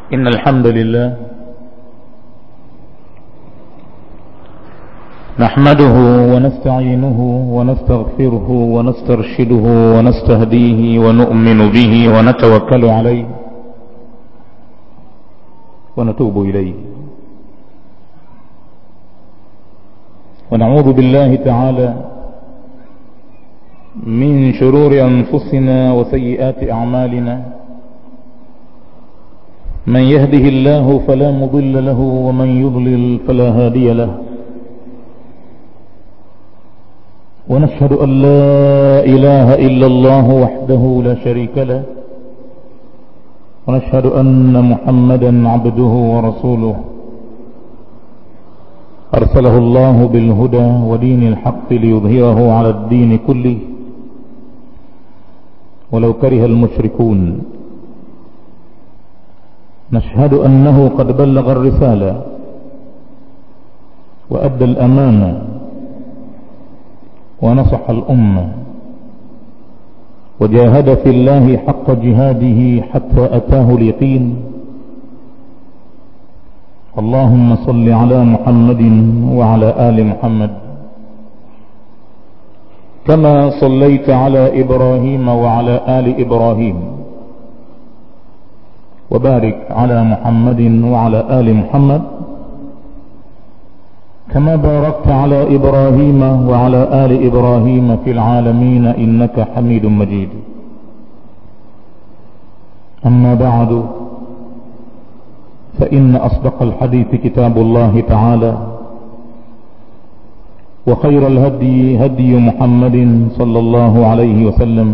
إن الحمد لله نحمده ونستعينه ونستغفره ونسترشده ونستهديه ونؤمن به ونتوكل عليه ونتوب إليه ونعوذ بالله تعالى من شرور أنفسنا وسيئات أعمالنا من يهده الله فلا مضل له ومن يضلل فلا هادي له ونشهد أن لا إله إلا الله وحده لا شريك له ونشهد أن محمدا عبده ورسوله أرسله الله بالهدى ودين الحق ليظهره على الدين كله ولو كره المشركون نشهد أنه قد بلغ الرسالة وأدى الأمانة ونصح الأمة وجاهد في الله حق جهاده حتى أتاه اليقين اللهم صل على محمد وعلى آل محمد كما صليت على إبراهيم وعلى آل إبراهيم وبارك على محمد وعلى آل محمد كما باركت على إبراهيم وعلى آل إبراهيم في العالمين إنك حميد مجيد أما بعد فإن أصدق الحديث كتاب الله تعالى وخير الهدي هدي محمد صلى الله عليه وسلم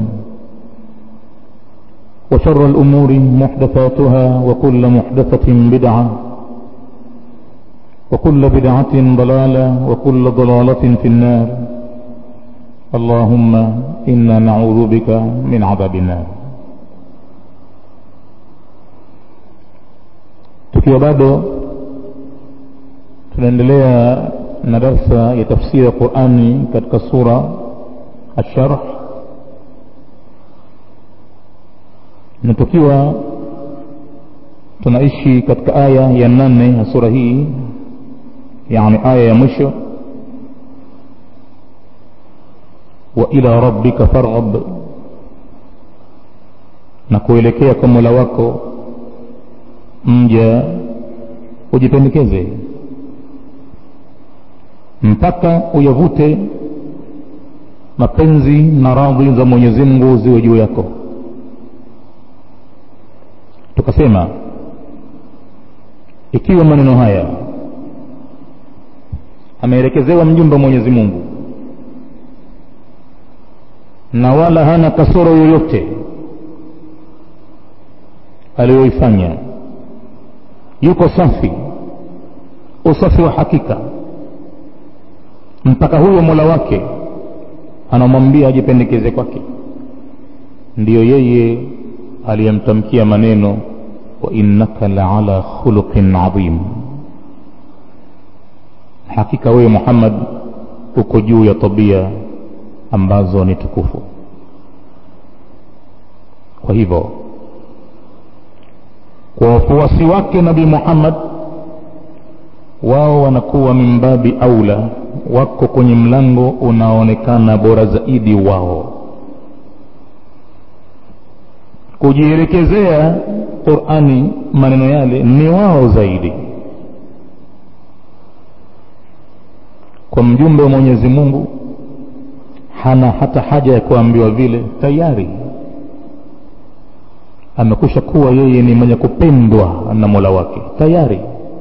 وشر الأمور محدثاتها وكل محدثة بدعة وكل بدعة ضلالة وكل ضلالة في النار اللهم إنا نعوذ بك من عذاب النار tukiwa bado tunaendelea na darsa ya tafsiri ya qurani katika sura asharh na tukiwa tunaishi katika aya ya nane ya sura hii yani aya ya mwisho wa ila rabbika farghab na kuelekea kwa mola wako mja ujipendekeze mpaka uyavute mapenzi na radhi za mwenyezi mungu ziwe juu yako tukasema ikiwa maneno haya ameelekezewa mjumbe wa mwenyezi mungu na wala hana kasoro yoyote aliyoifanya yuko safi usafi wa hakika mpaka huyo mola wake anamwambia ajipendekeze kwake ndiyo yeye aliyemtamkia maneno wa innaka laala khuluqin adhim hakika wewe muhammad uko juu ya tabia ambazo ni tukufu kwa hivyo kwa wafuasi wake nabii muhammad wao wanakuwa mimbabi aula wako kwenye mlango unaoonekana bora zaidi wao kujielekezea qurani maneno yale ni wao zaidi kwa mjumbe wa mwenyezi mungu hana hata haja ya kuambiwa vile tayari amekusha kuwa yeye ni mwenye kupendwa na mola wake tayari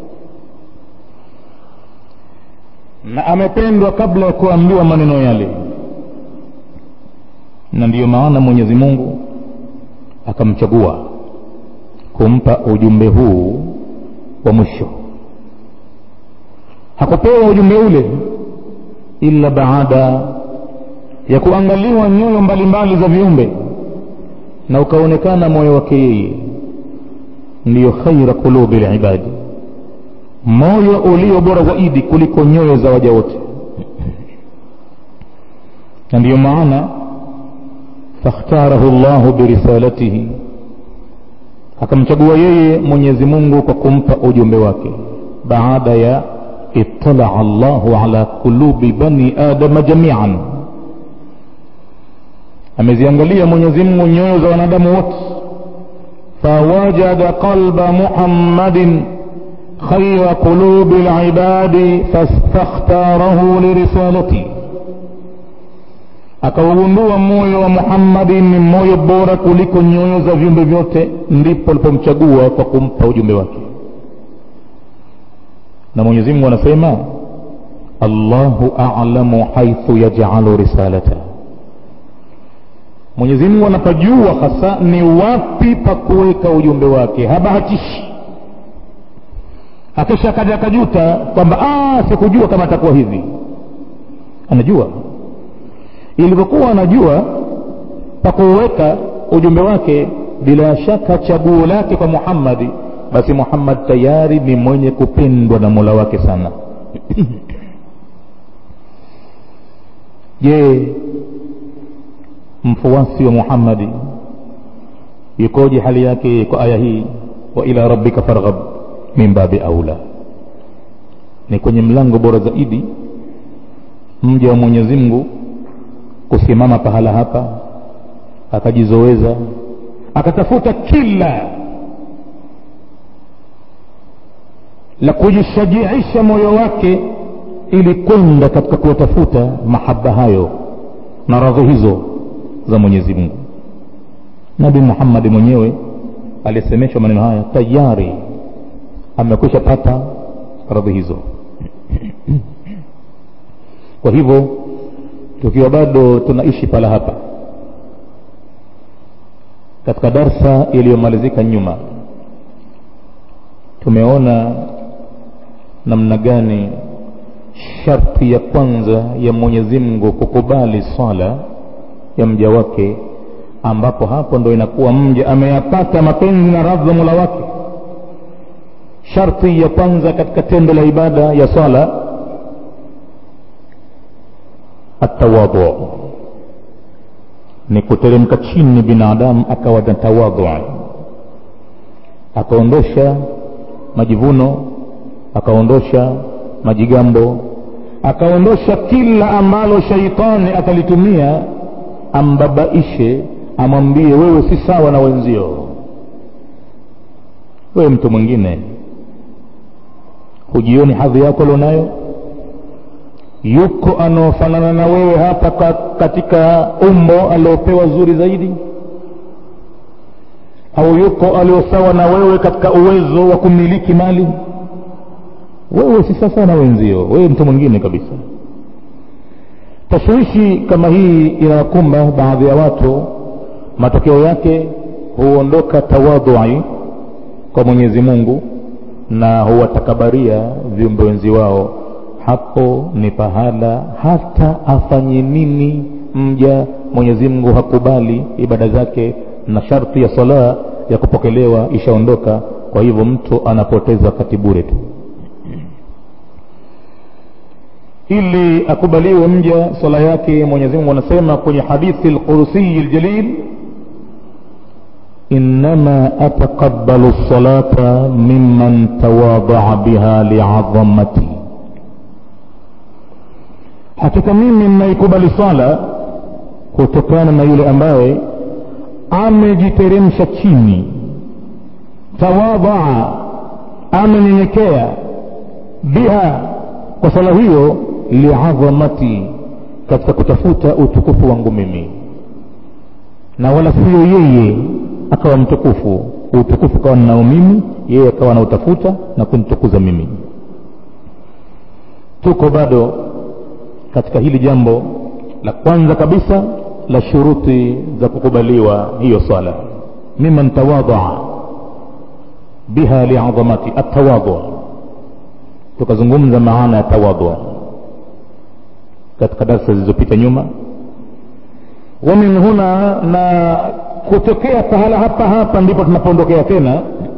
na amependwa kabla ya kuambiwa maneno yale na ndiyo maana mwenyezi mungu akamchagua kumpa ujumbe huu wa mwisho hakupewa ujumbe ule ila baada ya kuangaliwa nyoyo mbalimbali za viumbe na ukaonekana moyo wake yeye ndiyo khaira qulubi libadi moyo ulio bora zaidi kuliko nyoyo za waja wote na ndiyo maana fakhtarahu llahu birisalatihi akamchagua yeye mwenyezi mungu kwa kumpa ujumbe wake baada ya italaa llahu ala qulubi bani adama jamian ameziangalia mwenyezi mungu nyoyo za wanadamu wote fawajada qalba muhammadin khayra qulubi libadi fastakhtarahu lirisalati akaugundua moyo wa muhammadi ni moyo bora kuliko nyoyo za viumbe vyote ndipo alipomchagua kwa kumpa ujumbe wake na mwenyezi mungu anasema allahu alamu haithu yajalu risalata mwenyezi mungu anapajua hasa ni wapi pa kuweka ujumbe wake habahatishi akisha kaja akajuta kwamba sikujua kama atakuwa hivi anajua ilivyokuwa anajua pa kuweka ujumbe wake bila shaka chaguo lake kwa muhammadi basi muhammad tayari ni mwenye kupendwa na mola wake sana je mfuasi wa muhammadi yukoje hali yake kwa aya hii wa ila rabbika farghab min babi aula ni kwenye mlango bora zaidi mja wa mwenyezi mungu kusimama pahala hapa akajizoweza akatafuta kila la kujishajiisha moyo wake ili kwenda katika kuyatafuta mahaba hayo na radhi hizo za mwenyezi mungu nabi muhammadi mwenyewe aliyesemeshwa maneno haya tayari amekwisha pata radhi hizo kwa hivyo tukiwa bado tunaishi pala hapa katika darsa iliyomalizika nyuma tumeona namna gani sharti ya kwanza ya mwenyezi mungu kukubali swala ya mja wake ambapo hapo ndo inakuwa mja ameyapata mapenzi na radhi za mula wake sharti ya kwanza katika tendo la ibada ya swala atawadhu ni kuteremka chini binadamu akawa na tawadhu akaondosha majivuno akaondosha majigambo akaondosha kila ambalo shaitani atalitumia ambabaishe amwambie wewe si sawa na wenzio wewe mtu mwingine hujioni hadhi yako lionayo yuko anaofanana na wewe hapa katika umbo aliopewa zuri zaidi au yuko aliosawa na wewe katika uwezo wa kumiliki mali wewe si sasa na wenzio wewe mtu mwingine kabisa tashwishi kama hii inawakumba baadhi ya watu matokeo yake huondoka tawadhui kwa mwenyezi mungu na huwatakabaria viumbe wenzi wao hapo ni pahala hata afanye nini mja mwenyezi mungu hakubali ibada zake na sharti ya sala ya kupokelewa ishaondoka kwa hivyo mtu anapoteza wakati bure tu ili akubaliwe mja swala yake mwenyezi mungu anasema kwenye hadithi lqurusiyi ljalil innama ataqabalu lsalata mimman tawadaa biha liadhamati hakika mimi nnaikubali swala kutokana na yule ambaye amejiteremsha chini tawadhaa amenyenyekea biha kwa swala hiyo liadhamati katika kutafuta utukufu wangu mimi na wala siyo yeye akawa mtukufu utukufu kawa ninao mimi yeye akawa nautafuta na kunitukuza mimi tuko bado katika hili jambo la kwanza kabisa la shuruti za kukubaliwa hiyo swala miman tawadhaa biha liadhamati atawadhu tukazungumza maana ya tawadhu katika darsa zilizopita nyuma wa min huna na kutokea pahala hapa hapa ndipo tunapoondokea tena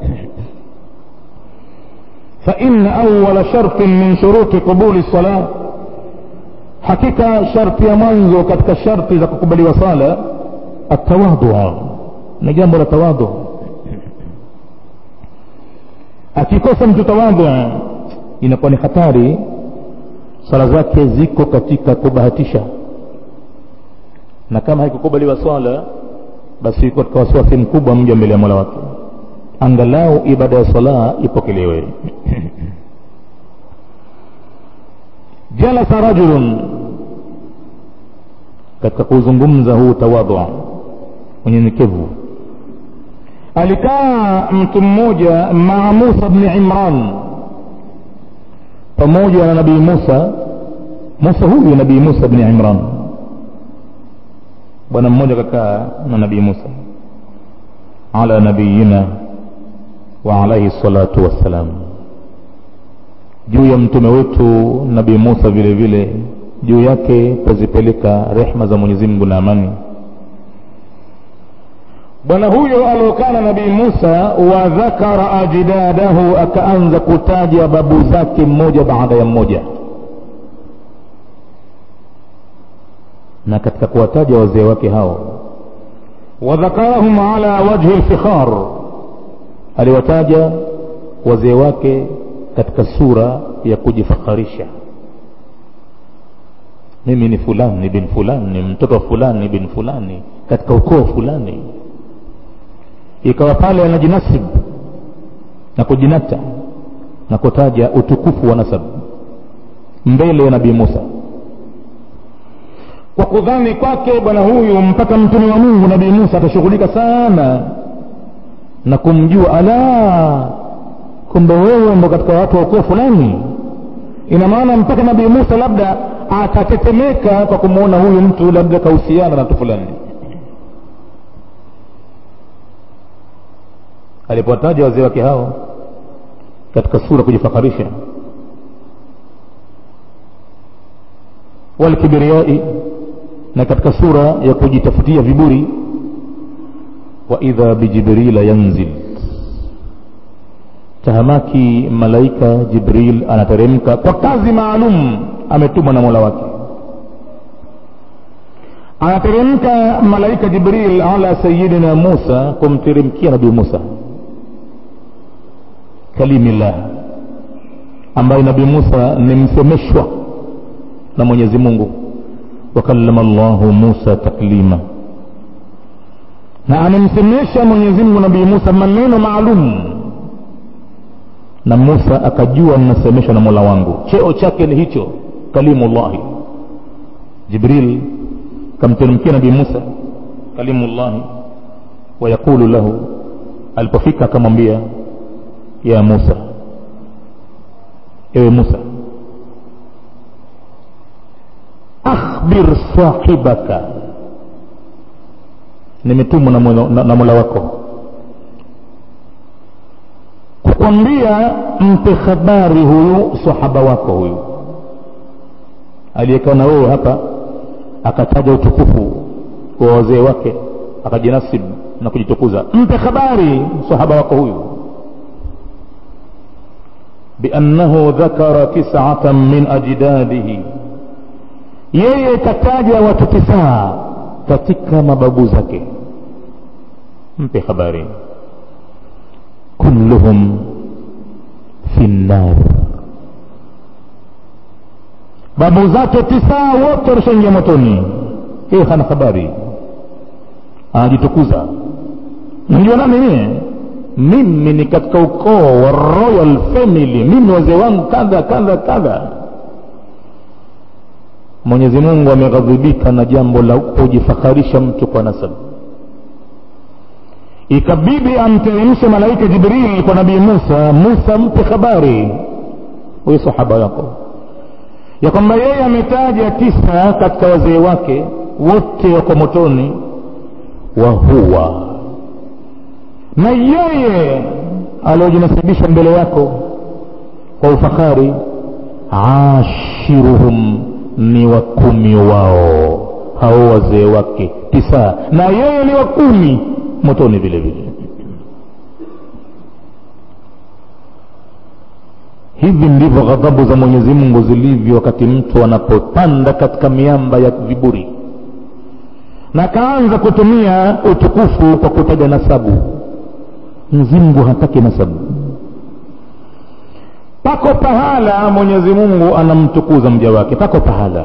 فإن أول شرط من شروط قبول الصلاة hakika sharti ya mwanzo katika sharti za kukubaliwa sala atawadhu ni jambo la tawadhu akikosa mtu tawadhu inakuwa ni hatari swala zake ziko katika kubahatisha na kama haikukubaliwa swala basi iko katika wasiwasi mkubwa mja mbele ya mola wake angalau ibada ya sala ipokelewe jalasa rajulun katika kuzungumza huu tawadhu unyenyekevu alikaa mtu mmoja maa musa bni imran pamoja na nabii musa musa huyu nabii musa bni imran bwana mmoja kakaa na nabii musa ala nabiyina wa alaihi salatu wassalam juu ya mtume wetu nabii musa vile vile juu yake tazipeleka rehma za mwenyezi mungu na amani bwana huyo aliokana nabii musa wa dhakara ajdadahu akaanza kutaja babu zake mmoja baada ya mmoja na katika kuwataja wazee wake hao wadhakarahum ala wajhi lfikhar aliwataja wazee wake katika sura ya kujifakharisha mimi ni fulani bin fulani mtoto wa fulani bin fulani katika ukoo fulani ikawa pale anajinasib na kujinata na kutaja utukufu wa nasab mbele ya nabii musa kwa kudhani kwake bwana huyu mpaka mtume wa mungu nabii musa atashughulika sana na kumjua ala kumbe wewe ndo katika watu wa ukoo fulani ina maana mpaka nabii musa labda atatetemeka kwa kumwona huyu mtu labda kahusiana na mtu fulani alipowataja wazee wake hao katika sura kujifakharisha walkibriyai na katika sura ya kujitafutia viburi wa idha bijibrila yanzil tahamaki malaika jibril anateremka kwa kazi maalum ametumwa na mola wake anateremka malaika jibril ala sayidina musa kumteremkia nabii musa kalimillah ambaye nabii musa ni msemeshwa na mwenyezi mungu wakallama llahu musa taklima na amemsemesha mwenyezi mungu nabii musa maneno maalum na musa akajua mnasemeshwa na mola wangu cheo chake ni hicho kalimullahi jibril kamteremkia nabii musa kalimullahi wayaqulu lahu alipofika akamwambia ya musa ewe musa akhbir sahibaka nimetumwa na, na, na mola wako kukwambia mpe habari huyu sahaba wako huyu aliyekaa na wewe hapa akataja utukufu wa wazee wake akajinasib na kujitukuza mpe habari sahaba wako huyu biannahu dhakara tisatan min ajdadihi yeye kataja watu tisaa katika mababu zake mpe habari kulluhum fi nnar babu zake tisaa wote walishaingia motoni yeye hana habari anajitukuza najua nani mie mimi ni katika ukoo wa royal family mimi wazee wangu kadha kadha kadha mwenyezi mungu ameghadhibika na jambo la kujifakharisha mtu kwa nasabu ikabidi amteremshe malaika jibril kwa nabii musa musa mpe habari huyu sahaba yako ya kwamba yeye ametaja tisa katika wazee wake wote wako motoni wa huwa na yeye aliojinasibisha mbele yako kwa ufahari ashiruhum ni wa kumi wao hao wazee wake tisa na yeye ni wa kumi motoni vile vile hivi ndivyo ghadhabu za mwenyezi mungu zilivyo wakati mtu anapopanda katika miamba ya viburi na akaanza kutumia utukufu kwa kutaja nasabu mzingu hataki nasabu pako pahala mwenyezi mungu anamtukuza mja wake pako pahala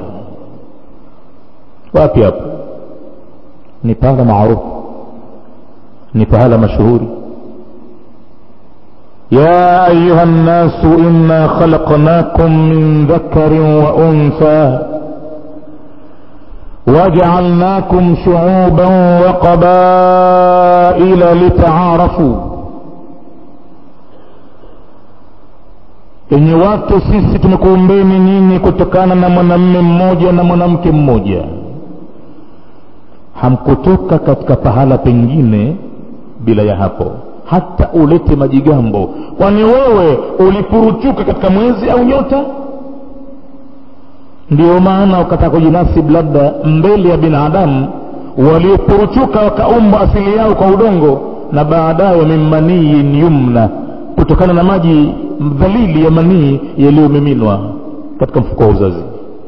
wapi hapo ni pahala maarufu ni pahala mashuhuri يا أيها الناس إنا خلقناكم من ذكر وأنثى وجعلناكم شعوبا وقبائل لتعارفوا enye watu sisi tumekuumbeni nyinyi kutokana na mwanamme mmoja na mwanamke mmoja hamkutoka katika pahala pengine bila ya hapo hata ulete majigambo kwani wewe ulipuruchuka katika mwezi au nyota ndio maana ukataka kujinasib labda mbele ya binadamu waliopuruchuka wakaumbwa asili yao kwa udongo na baadaye min maniyin yumna kutokana na maji dhalili ya manii yaliyomiminwa katika mfuko wa uzazi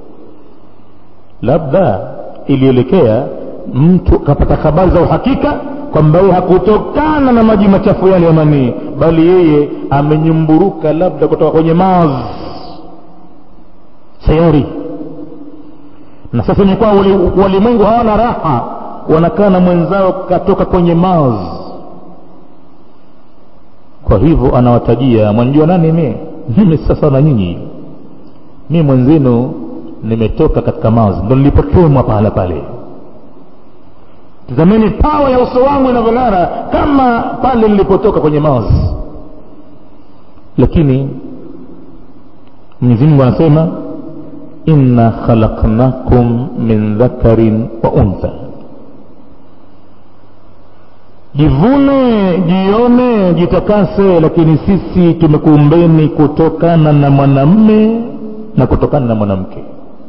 labda ilielekea mtu kapata habari za uhakika kwamba yeye hakutokana na maji machafu yale ya manii bali yeye amenyumburuka labda kutoka kwenye maz sayari na sasa imekuwa walimwengu hawana raha wanakaa na mwenzao katoka kwenye maz kwa hivyo anawatajia mwanjua nani mie mimi sasa na nyinyi mi mwenzenu nimetoka katika maz ndo nilipotemwa pahala pale tazameni pawa ya uso wangu inavyong'ara kama pale nilipotoka kwenye maz lakini mwenyezi mungu anasema inna khalaqnakum min dhakarin wa untha jivune jione jitakase lakini sisi tumekuumbeni kutokana na mwanamme na kutokana na mwanamke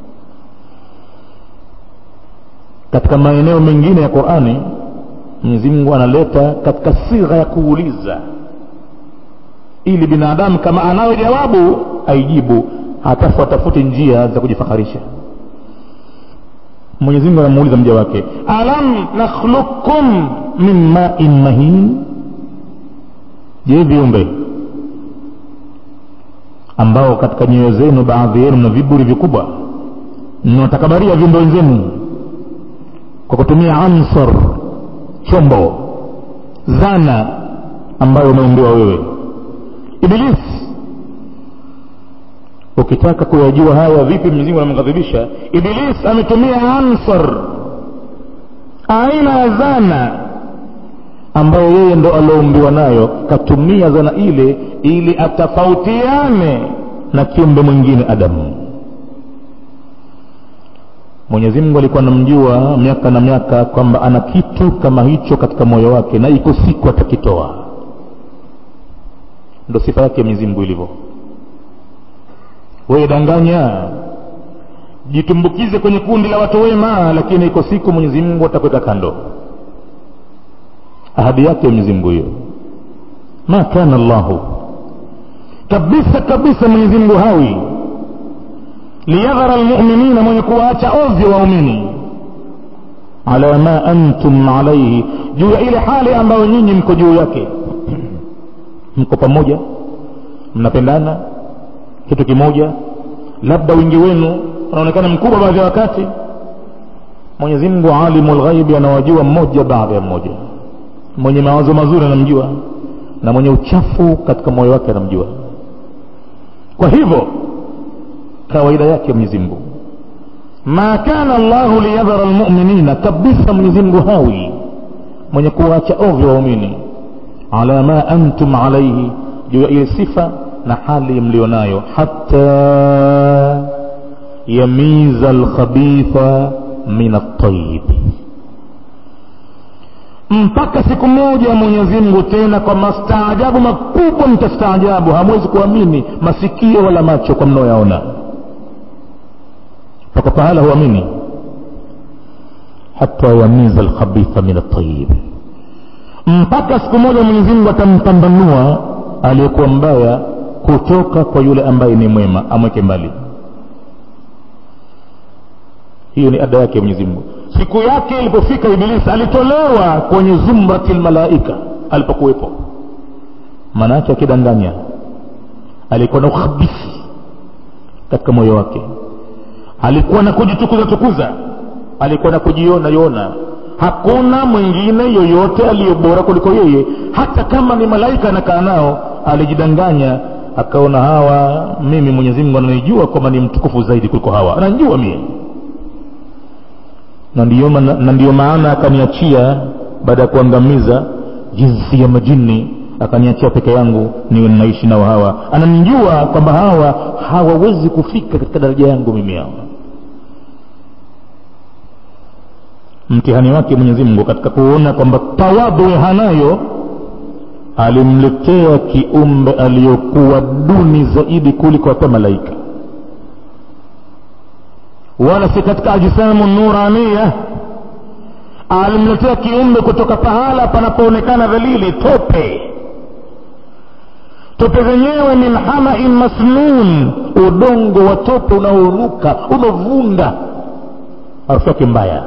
katika maeneo mengine ya qurani mwenyezi mungu analeta katika sigha ya kuuliza ili binadamu kama anayo jawabu aijibu hatafu atafute njia za kujifaharisha mwenyezi mungu anamuuliza mja wake alam nakhluqukum min main mahin je viumbe ambao katika nyoyo zenu baadhi yenu na viburi vikubwa mnatakabaria viumbe wenzenu kwa kutumia ansar chombo zana ambayo umeumbiwa wewe ibilisi ukitaka kuyajua haya vipi mwenyezi anamghadhibisha iblis ametumia ansar aina ya zana ambayo yeye ndo alioumbiwa nayo katumia zana ile ili atafautiane na kiumbe mwingine adamu mwenyezi mungu alikuwa anamjua miaka na miaka kwamba ana kitu kama hicho katika moyo wake na iko siku atakitoa ndo sifa yake mwenyezi mungu ilivyo wewe danganya jitumbukize kwenye kundi la watu wema lakini iko siku mwenyezi mungu atakuweka kando ahadi yake mwenyezi mungu hiyo ma kana llahu kabisa kabisa mwenyezi mungu hawi liyadhara lmuminina mwenye kuwaacha ovyo waumini ala ma antum alaihi juu ya ile hali ambayo nyinyi mko juu yake mko pamoja mnapendana kitu kimoja labda wingi wenu unaonekana mkubwa baadhi ya wakati mwenyezi mungu alimu lghaibi anawajua mmoja baada ya mmoja mwenye mawazo mazuri anamjua na mwenye uchafu katika moyo wake anamjua kwa hivyo kawaida yake mwenyezi mungu ma kana llahu liyadhara lmuminina kabisa mwenyezi mungu hawi mwenye kuwacha ovyo waumini ala ma antum alaihi juu ya ile sifa na hali mlionayo hata yamiza alkhabitha min altayib mpaka siku moja mwenyezi mungu tena kwa mastaajabu makubwa mtastaajabu hamwezi kuamini masikio wala macho kwa mnaoyaona mpaka pahala huamini hata yamiza alkhabitha min altayib mpaka siku moja mwenyezi mungu atampambanua aliyekuwa mbaya kutoka kwa yule ambaye ni mwema amweke mbali hiyo ni ada yake mwenyezi mungu siku yake ilipofika ibilisi alitolewa kwenye zumrati lmalaika alipokuwepo maana yake akidanganya alikuwa na ukhabithi katika moyo wake alikuwa na kujitukuza tukuza alikuwa na kujiona yona hakuna mwingine yoyote aliyo bora kuliko yeye hata kama ni malaika anakaa nao alijidanganya akaona hawa mimi mwenyezi mungu ananijua kwamba ni mtukufu zaidi kuliko hawa ananijua mie na ndiyo, na ndiyo maana akaniachia baada ya kuangamiza jinsi ya majini akaniachia peke yangu niwe ninaishi nao hawa ananijua kwamba hawa hawawezi kufika katika daraja yangu mimi hawa mtihani wake mwenyezi mungu katika kuona kwamba tawadhu hanayo alimletea kiumbe aliyokuwa duni zaidi kuliko hata malaika wala si katika ajisamu nurania alimletea kiumbe kutoka pahala panapoonekana dhalili tope tope zenyewe min hamain masnun udongo wa tope unaonuka umevunda harufu yake mbaya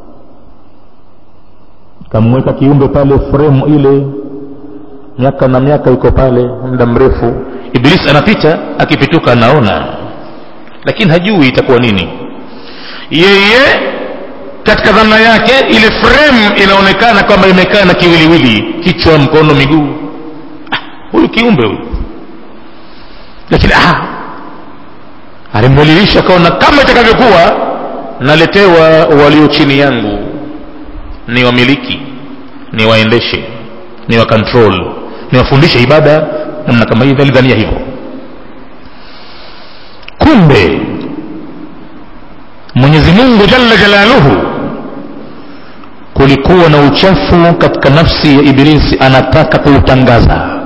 kamweka kiumbe pale fremu ile miaka na miaka iko pale muda mrefu ibilisi anapita akipituka anaona lakini hajui itakuwa nini yeye katika dhana yake ile frame inaonekana kwamba imekaa na kiwiliwili kichwa mkono miguu ah, huyu kiumbe huyu lakini ah, alimdhalilisha akaona kama itakavyokuwa naletewa walio chini yangu ni wamiliki ni waendeshe ni wa control ni wafundishe ibada namna kama hii alidhania hivyo kumbe mwenyezi mungu jalla jalaluhu kulikuwa na uchafu katika nafsi ya ibilisi anataka kuutangaza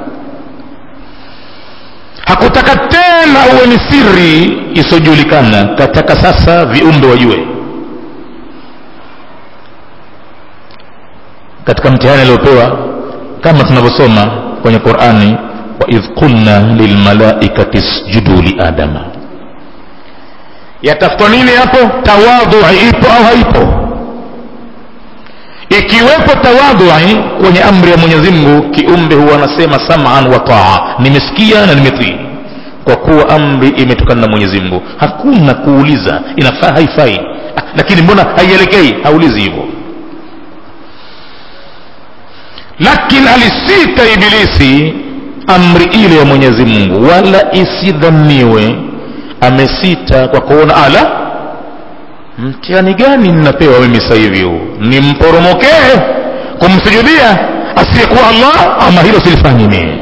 hakutaka tena uwe ni siri isiyojulikana kataka sasa viumbe wajue katika mtihani aliopewa kama tunavyosoma kwenye qurani waidh qulna lilmalaikati sjudu liadama yatafutwa nini hapo tawadhui ipo au haipo ikiwepo tawadhui kwenye amri ya mwenyezi mungu kiumbe huwa anasema saman wa taa nimesikia na nimetii kwa kuwa amri imetokana na mwenyezi mungu hakuna kuuliza inafaa haifai ah, lakini mbona haielekei haulizi hivyo lakini alisita ibilisi amri ile ya mwenyezi mungu wala isidhaniwe amesita kwa kuona ala mtihani gani ninapewa mimi sasa hivi huu nimporomokee kumsujudia asiyekuwa allah ama hilo silifanyi mie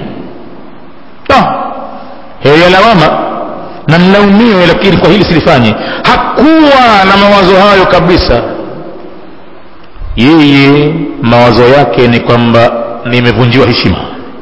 heye lawama na nilaumiwe lakini kwa hili silifanyi hakuwa na mawazo hayo kabisa yeye mawazo yake ni kwamba nimevunjiwa heshima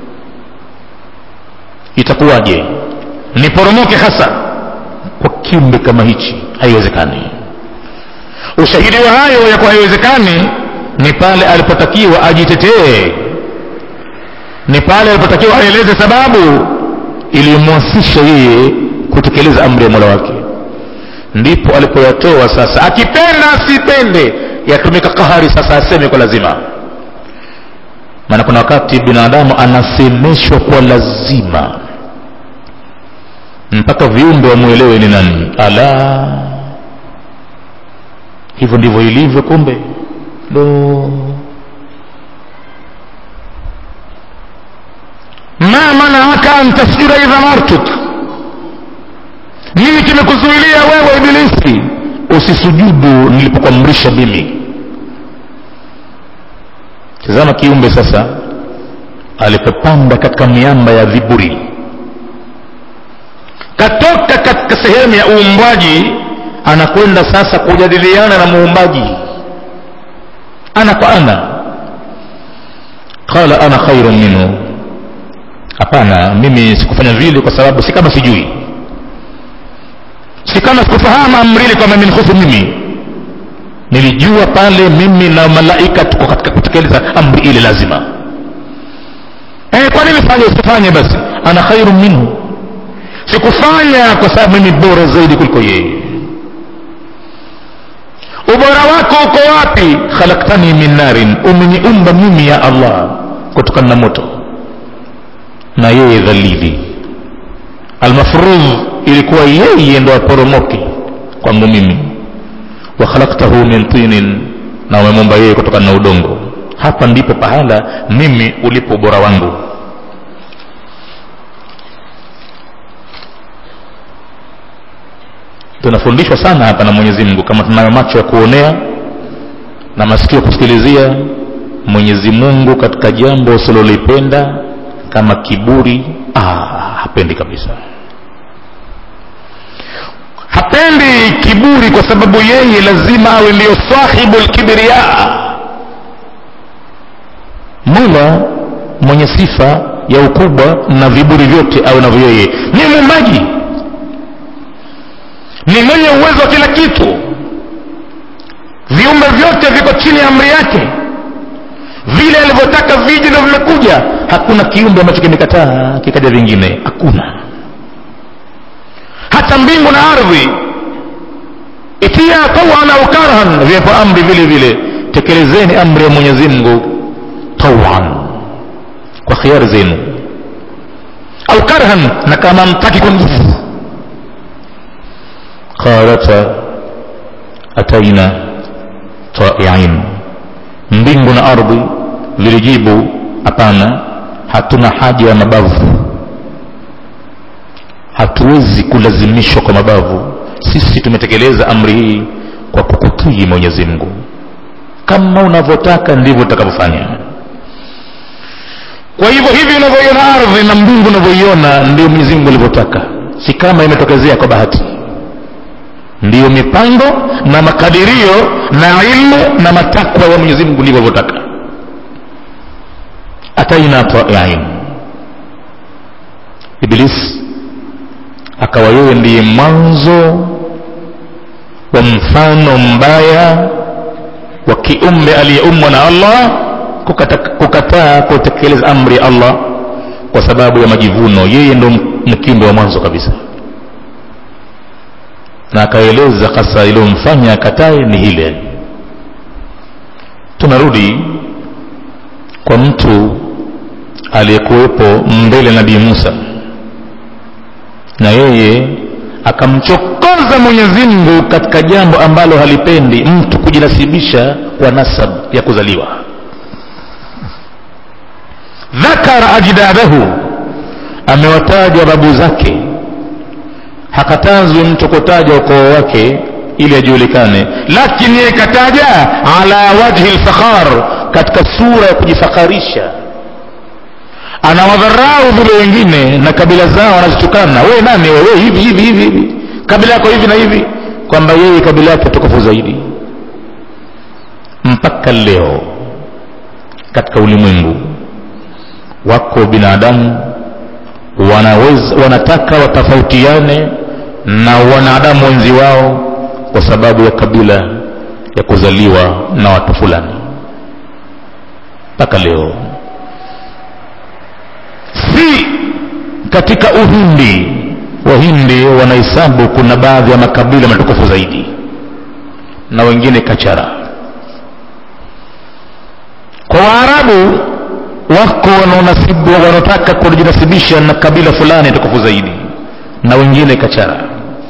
itakuwaje niporomoke hasa kwa kiumbe kama hichi haiwezekani ushahidi wa hayo ya kuwa haiwezekani ni pale alipotakiwa ajitetee ni pale alipotakiwa aeleze sababu iliyomwasisha yeye kutekeleza amri ya mola wake ndipo alipoyatoa sasa akipenda asipende yatumika kahari sasa aseme kwa lazima maana kuna wakati binadamu anasemeshwa kwa lazima mpaka viumbe wamwelewe ni nani ala hivyo ndivyo ilivyo kumbe do ma manaaka an tasjuda idha martuk nini kimekuzuilia wewe ibilisi usisujudu nilipokuamrisha mimi tazama kiumbe sasa alipopanda katika miamba ya viburi katoka katika sehemu ya uumbwaji anakwenda sasa kujadiliana na muumbaji ana kwa ana qala ana khairun minhu hapana mimi sikufanya vile kwa sababu si kama sijui si kama sikufahamu amri ile kwamba imenihusu mimi nilijua pale mimi na malaika tuko katika kutekeleza amri ile lazima eh, kwa nini fanye usifanye basi ana khairu minhu sikufanya kwa sababu mimi bora zaidi kuliko yeye ubora wako uko wapi khalaktani min narin umeniumba mimi ya allah kutokana na moto na yeye dhalili almafrudh ilikuwa yeye ndo aporomoke kwangu mimi wa khalaktahu min tinin na umemumba yeye kutokana na udongo hapa ndipo pahala mimi ulipo ubora wangu tunafundishwa sana hapa na mwenyezi mungu kama tunayo macho ya kuonea na masikio kusikilizia mwenyezi mungu katika jambo usilolipenda kama kiburi ah, hapendi kabisa hapendi kiburi kwa sababu yeye lazima awe ndiyo sahibu lkibiria mola mwenye sifa ya ukubwa na viburi vyote awe navyo yeye ni muumbaji ni mwenye uwezo wa kila kitu viumbe vyote viko chini ya amri yake vile alivyotaka viji ndo vimekuja hakuna kiumbe ambacho kimekataa kikaja vingine hakuna hata mbingu na ardhi itia tawan au karhan viwepo amri vile vile tekelezeni amri ya mwenyezi mungu tawan kwa khiari zenu au karhan na kama mtaki kwa nguvu qalata ataina taiin mbingu na ardhi vilijibu hapana hatuna haja ya mabavu hatuwezi kulazimishwa kwa mabavu sisi tumetekeleza amri hii kwa kukutii mwenyezi mungu kama unavyotaka ndivyo utakavyofanya kwa hivyo hivi unavyoiona ardhi na mbingu unavyoiona ndio mwenyezi mungu alivyotaka si kama imetokezea kwa bahati ndiyo mipango na makadirio na ilmu na matakwa ya mwenyezi mungu ndivyo alivyotaka ataina taiin iblis akawa yeye ndiye mwanzo wa mfano mbaya wa kiumbe aliyeumbwa na allah kukataa kukata kutekeleza amri ya allah kwa sababu ya majivuno yeye ndo mkimbe wa mwanzo kabisa na akaeleza hasa iliyomfanya akatae ni hile tunarudi kwa mtu aliyekuwepo mbele nabii musa na yeye akamchokoza mwenyezi mungu katika jambo ambalo halipendi mtu kujinasibisha kwa nasab ya kuzaliwa dhakara ajdadahu amewataja babu zake hakatazwi mtu kutaja ukoo wake ili ajulikane lakini yeye kataja ala wajhi lfakhar katika sura ya kujifakharisha anawadharau vile wengine na kabila zao wanazitukana we nani wewe hivi hivi hivi hivi kabila yako hivi na hivi kwamba yeye kabila yake tukufu zaidi mpaka leo katika ulimwengu wako binadamu wanaweza wanataka watofautiane na wanadamu wenzi wao kwa sababu ya kabila ya kuzaliwa na watu fulani mpaka leo si katika uhindi wahindi wanahesabu kuna baadhi ya makabila matukufu zaidi na wengine kachara kwa waarabu wako wanaonasibu wanaotaka kujinasibisha na kabila fulani tukufu zaidi na wengine kachara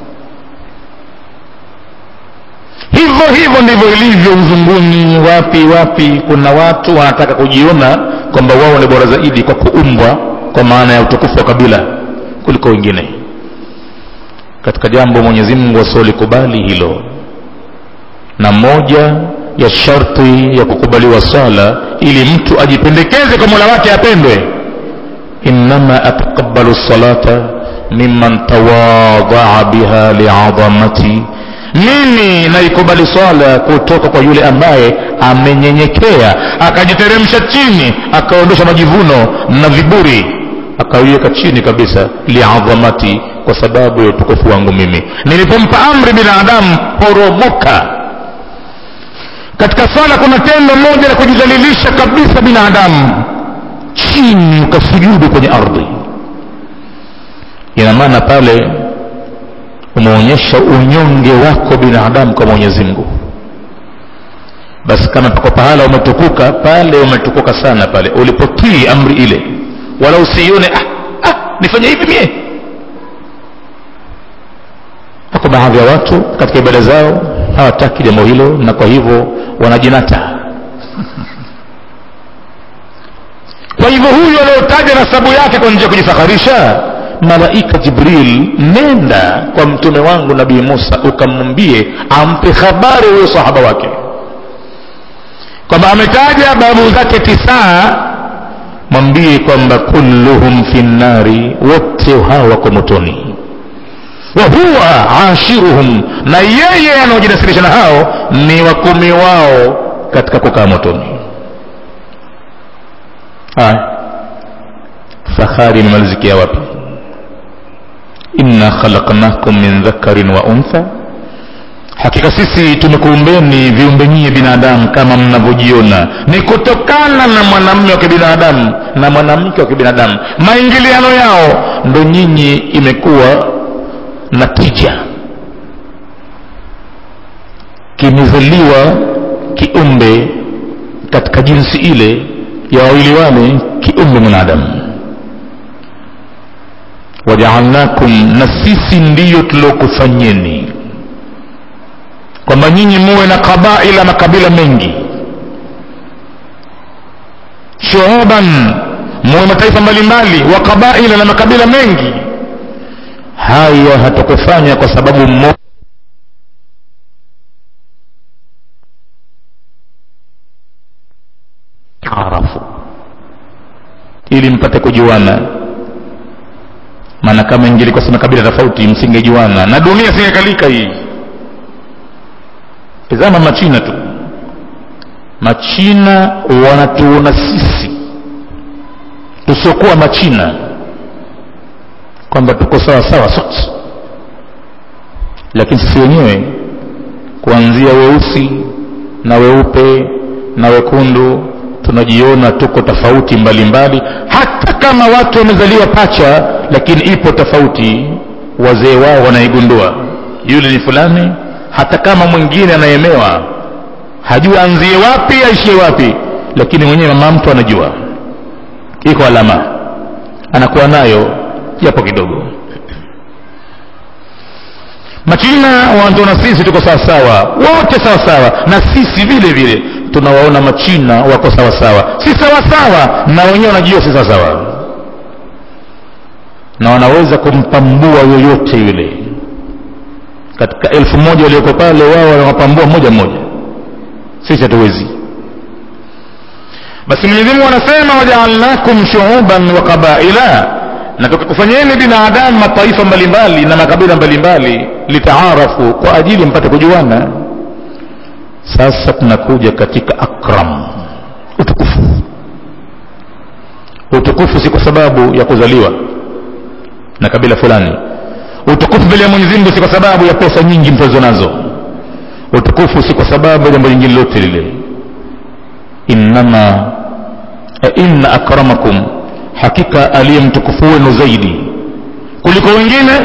hivyo hivyo ndivyo ilivyo uzunguni wapi wapi kuna watu wanataka kujiona kwamba wao ni bora zaidi kwa kuumbwa kwa maana ya utukufu wa kabila kuliko wengine katika jambo mwenyezi mungu asiolikubali hilo na moja ya sharti ya kukubaliwa sala ili mtu ajipendekeze kwa mola wake apendwe innama ataqabbalu salata mimman tawadhaa biha liadhamati mimi naikubali swala kutoka kwa yule ambaye amenyenyekea akajiteremsha chini akaondosha majivuno na viburi akaiweka chini kabisa liadhamati kwa sababu ya utukufu wangu mimi nilipompa amri binadamu poromoka katika swala kuna tendo moja la kujidhalilisha kabisa binadamu chini ukasujudu kwenye ardhi ina maana pale umeonyesha unyonge wako binadamu kwa mwenyezi mungu basi kama pako pahala umetukuka pale umetukuka sana pale ulipotii amri ile wala usiione ah, ah, nifanye hivi mie wako baadhi ya watu katika ibada zao hawataki jambo hilo na kwa hivyo wanajinata kwa hivyo huyu aliyotaja nasabu yake kwa njia ya kujifakharisha malaika jibril nenda kwa mtume wangu nabii musa ukamwambie ampe habari huyo sahaba wake kwamba ametaja babu zake tisaa mwambie kwamba kulluhum fi nnari wote hawa wako motoni wa huwa ashiruhum na yeye anaojinasirisha na hao ni wakumi wao katika kukaa motoni haya fahari imemalizikia wapi inna khalaqnakum min dhakarin wa untha hakika sisi tumekuumbeni viumbe nyie binadamu kama mnavyojiona ni kutokana na mwanamume wa kibinadamu na mwanamke wa kibinadamu maingiliano yao ndo nyinyi imekuwa na tija kimezaliwa kiumbe katika jinsi ile ya wawili wale kiumbe mwanadamu wajaalnakum na sisi ndiyo tuliokufanyeni kwamba nyinyi muwe na kabaila makabila mengi shuuban muwe mataifa mbalimbali wa kabaila na makabila mengi haya hatukufanya kwa sababu mmoja arafu ili mpate kujuana maana kama ingelikuwa si makabila tofauti msingejuana na dunia singekalika hii tazama machina tu machina wanatuona sisi tusiokuwa machina kwamba tuko sawa sawa sote lakini sisi wenyewe kuanzia weusi na weupe na wekundu tunajiona tuko tofauti mbalimbali hata kama watu wamezaliwa pacha lakini ipo tofauti wazee wao wanaigundua yule ni fulani hata kama mwingine anaemewa hajui anzie wapi aishie wapi lakini mwenyewe mama mtu anajua iko alama anakuwa nayo japo kidogo machina wanatuona sisi tuko sawasawa wote sawasawa na sisi vile vile tunawaona machina wako sawasawa si sawasawa na wenyewe wanajua si sawasawa na wanaweza kumpambua yoyote yule katika elfu moja walioko pale wao wanawapambua moja moja sisi hatuwezi basi mwenyezi mungu anasema wajaalnakum shuuban wa qabaila na tukakufanyeni binadamu mataifa mbalimbali na makabila mbalimbali litaarafu kwa ajili mpate kujuana sasa tunakuja katika akram utukufu utukufu si kwa sababu ya kuzaliwa na kabila fulani utukufu mbele ya mwenyezi mungu si kwa sababu ya pesa nyingi mtozo nazo utukufu si kwa sababu ya jambo lingine lote lile innama inna akramakum hakika aliye mtukufu wenu zaidi kuliko wengine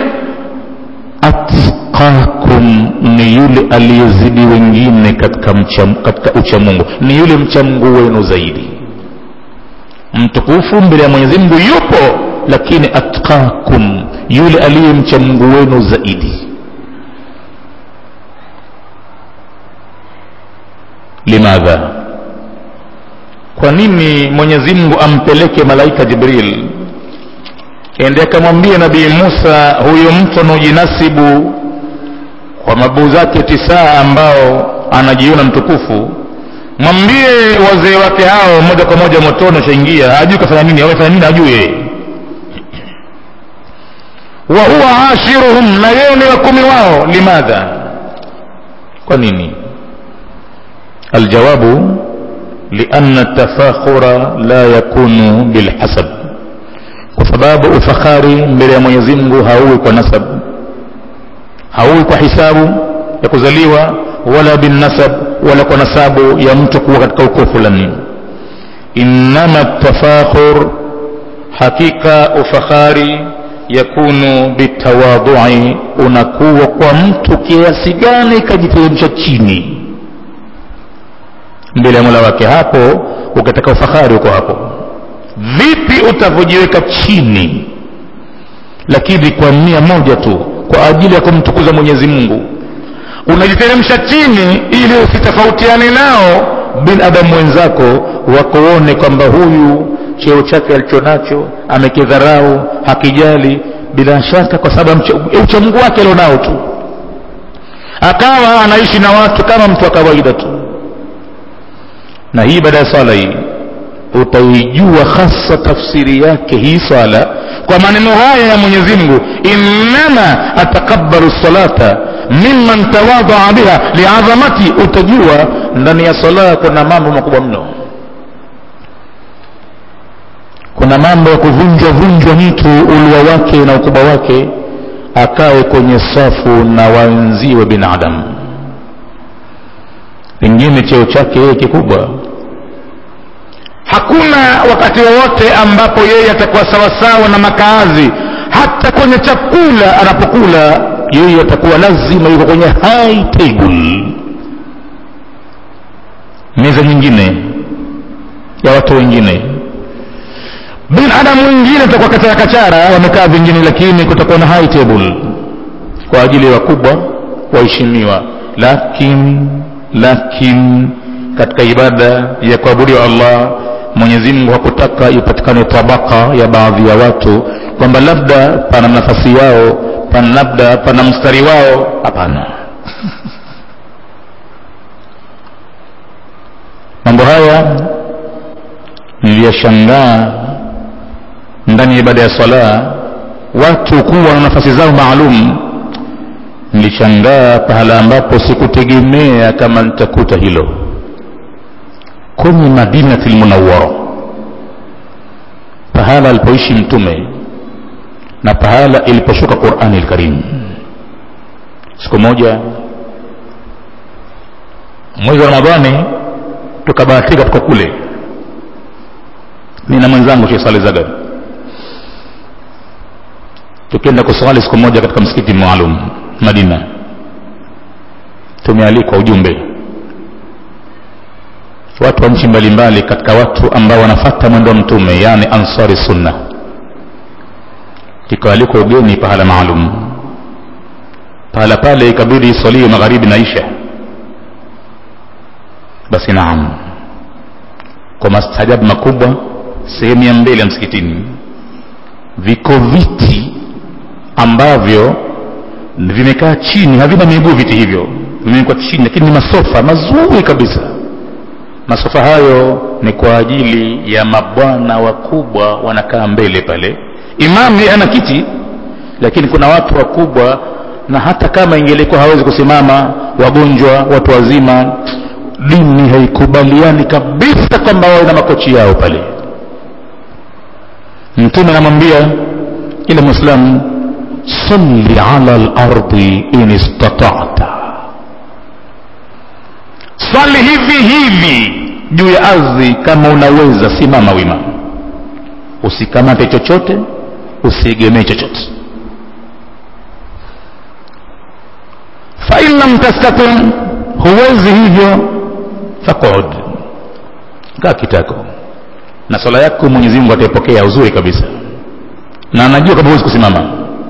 atqakum ni yule aliyezidi wengine katika, mcha, katika uchamungu ni yule mchamungu wenu zaidi mtukufu mbele ya mwenyezi mungu yupo lakini atqakum yule aliye mchamungu wenu zaidi limadha kwa nini mwenyezi mungu ampeleke malaika jibril ende akamwambia nabii musa huyo mtu anaojinasibu kwa mabuu zake tisaa ambao anajiona mtukufu mwambie wazee wake hao moja kwa moja motoni ashaingia hajui kafanya nini amefanya nini hajui yeye wa huwa ashiruhum na yeye ni wakumi wao limadha kwa nini aljawabu lianna التفاخر لا يكون بالحسب kwa sababu ufakhari mbele ya mwenyezi mungu hauwi kwa nasab hauwi kwa hisabu ya kuzaliwa wala binnasab wala kwa nasabu ya mtu kuwa katika ukoo fulani innama tafakhur hakika ufakhari yakunu bitawadhui unakuwa kwa mtu kiasi gani ikajiteremsha chini mbele ya mola wake hapo ukitaka ufahari uko hapo vipi utavyojiweka chini lakini kwa nia moja tu kwa ajili ya kumtukuza mwenyezi mungu unajiteremsha chini ili usitofautiane nao binadamu wenzako wakuone kwamba huyu cheo chake alichonacho amekidharau hakijali bila shaka kwa sababu ya uchamungu wake alionao tu akawa anaishi na watu kama mtu wa kawaida tu na hii baada ya swala hii utaijua hasa tafsiri yake hii swala kwa maneno haya ya mwenyezi mungu innama atakabalu salata mimman tawadhaa biha liadhamati utajua ndani ya sala kuna mambo makubwa mno kuna mambo ya kuvunjwa vunjwa mtu ulwa wake na ukubwa wake akawe kwenye safu na wenziwe binadamu pengine cheo chake yeye kikubwa hakuna wakati wowote ambapo yeye atakuwa sawasawa na makaazi hata kwenye chakula anapokula yeye atakuwa lazima yuko kwenye high table meza nyingine ya watu wengine binadamu wengine atakuwa kachara kachara wamekaa vingine lakini kutakuwa na high table kwa ajili ya wakubwa waheshimiwa lakin lakin katika ibada ya kuabudiwa allah mwenyezi mungu hakutaka ipatikane tabaka ya baadhi ya watu kwamba labda pana nafasi yao pana labda pana mstari wao hapana mambo haya niliyashangaa ndani ya ibada ya swala watu kuwa na nafasi zao maalum nilishangaa pahala ambapo sikutegemea kama nitakuta hilo kwenye madinati lmunawara pahala alipoishi mtume na pahala iliposhuka qurani lkarim siku moja mwezi wa ramadhani tukabahatika tuko kule mi na mwenzangu shekh saleh zagar tukienda kuswali siku moja katika msikiti maalum madina tumealikwa ujumbe watu wa nchi mbalimbali katika watu ambao wanafata mwendo wa mtume yani ansari sunna tukaalikwa ugeni pahala maalum pahala pale ikabidi iswaliwe magharibi na isha basi naam kwa mastajabu makubwa sehemu ya mbele ya msikitini viko viti ambavyo vimekaa chini havina miguu viti hivyo vimewekwa chini lakini ni masofa mazuri kabisa masofa hayo ni kwa ajili ya mabwana wakubwa wanakaa mbele pale imamu yeye ana kiti lakini kuna watu wakubwa na hata kama ingelikuwa hawezi kusimama wagonjwa watu wazima dini haikubaliani kabisa kwamba wawe na makochi yao pale mtume anamwambia kila mwislamu salli ala lardi in istatata swali hivi hivi juu ya ardhi kama unaweza simama wima usikamate chochote usiegemee chochote fain lam tastati huwezi hivyo faqud kaa kitako na swala yako mwenyezi mungu ataipokea uzuri kabisa na anajua kama huwezi kusimama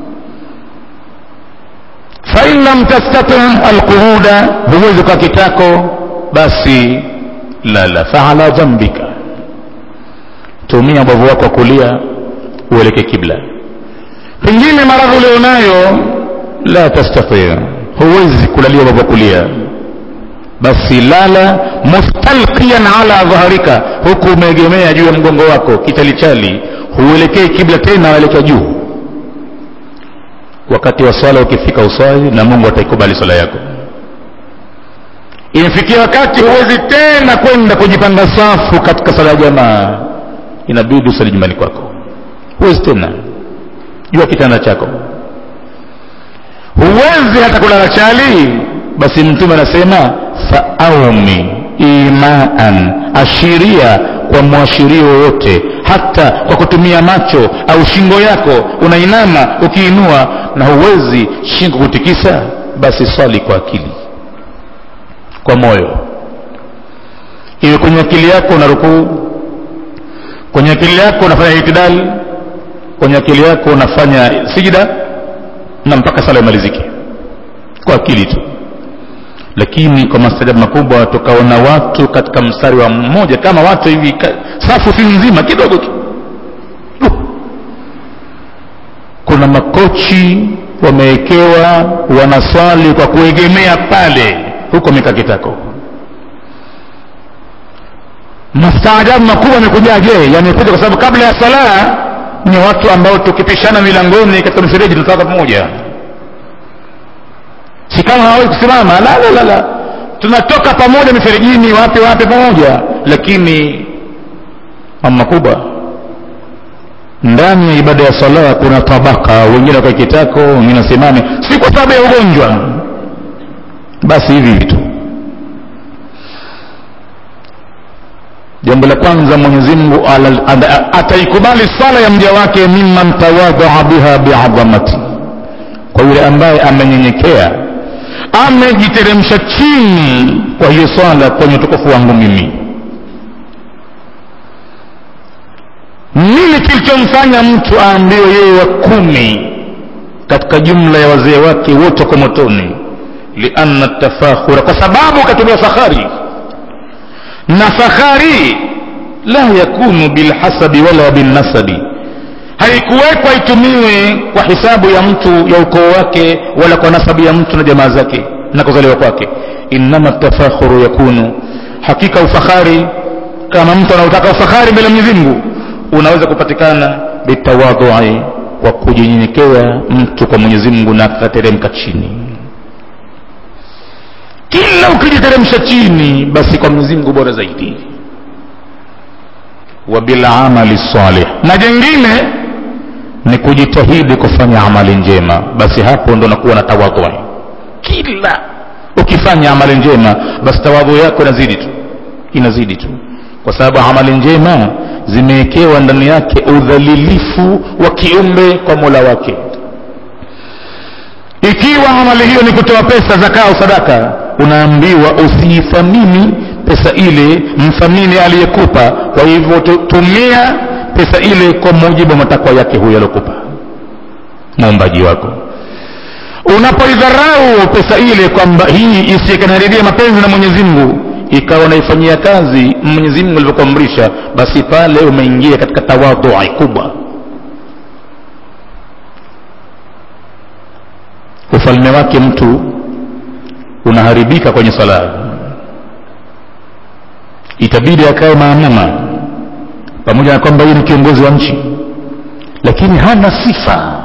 fain lam tastati alquuda huwezi kwa kitako basi lala faala dhambika tumia ubavu wako wa kulia ueleke kibla pengine maradhi ulionayo la tastati huwezi kulalia ubavu wa kulia basi lala mustalqiyan ala dhahrika huku umeegemea juu ya mgongo wako kichalichali huelekei kibla tena waelekea juu wakati wa swala ukifika uswali na mungu ataikubali swala yako imefikia wakati huwezi tena kwenda kujipanga safu katika sala ya jamaa inabidi usali nyumbani kwako huwezi tena jua kitanda chako huwezi hata kulala chali basi mtume anasema faaumi imaan ashiria kwa mwashirio wowote hata kwa kutumia macho au shingo yako unainama ukiinua na huwezi shingo kutikisa basi swali kwa akili kwa moyo iwe kwenye akili yako una rukuu kwenye akili yako unafanya itidali kwenye akili yako unafanya sijida na mpaka sala imalizike kwa akili tu lakini kwa mastajabu makubwa tukaona watu katika mstari wa mmoja kama watu hivi ka- safu si nzima kidogo tu Uh. kuna makochi wamewekewa wanaswali kwa kuegemea pale huko mikakitako mastaajabu makubwa yamekujaje yamekuja kwa sababu kabla ya sala ni watu ambao tukipishana milangoni katika mifereji tunatoka pamoja si kama hawawezi kusimama la la la la tunatoka pamoja miferejini wapi wapi pamoja lakini mama makubwa ndani ya ibada ya sala kuna tabaka wengine wakae kitako wengine wasimame si kwa sababu ya ugonjwa basi hivi hivi tu jambo la kwanza mwenyezi mungu ala- ada- ataikubali sala ya mja wake mimman tawadhaa biha biadhamati kwa yule ambaye amenyenyekea amejiteremsha chini kwa hiyo swala kwenye utukufu wangu mimi nini kilichomfanya mtu aambiwe yeye wa kumi katika jumla ya wazee wake wote wako motoni lianna tafakhura kwa sababu katumia fakhari na fakhari la yakunu bilhasabi wala bilnasabi haikuwekwa itumiwe kwa hisabu ya mtu ya ukoo wake wala kwa nasabu ya mtu na jamaa zake na kuzaliwa kwake innama tafakhuru yakunu hakika ufakhari kama mtu anaotaka ufakhari mbele ya Mwenyezi Mungu unaweza kupatikana bitawadhui kwa kujinyenyekea mtu kwa Mwenyezi Mungu na akateremka chini kila ukijiteremsha chini basi kwa Mwenyezi Mungu bora zaidi wa bil amali salih na jengine ni kujitahidi kufanya amali njema basi hapo ndo nakuwa na tawadhu kila ukifanya amali njema basi tawadhu yako inazidi tu inazidi tu kwa sababu amali njema zimewekewa ndani yake udhalilifu wa kiumbe kwa mola wake ikiwa amali hiyo ni kutoa pesa zaka au sadaka unaambiwa usiithamini pesa ile mthamini aliyekupa kwa hivyo tu- tumia pesa ile kwa mujibu wa matakwa yake huyo aliyokupa muumbaji wako unapoidharau pesa ile kwamba hii isiyekanaribia mapenzi na mwenyezi mungu ikawa unaifanyia kazi mwenyezi mungu alivyokuamrisha basi pale umeingia katika tawadhui kubwa ufalme wake mtu unaharibika kwenye sala itabidi akae maamuma pamoja na kwamba yeye ni kiongozi wa nchi lakini hana sifa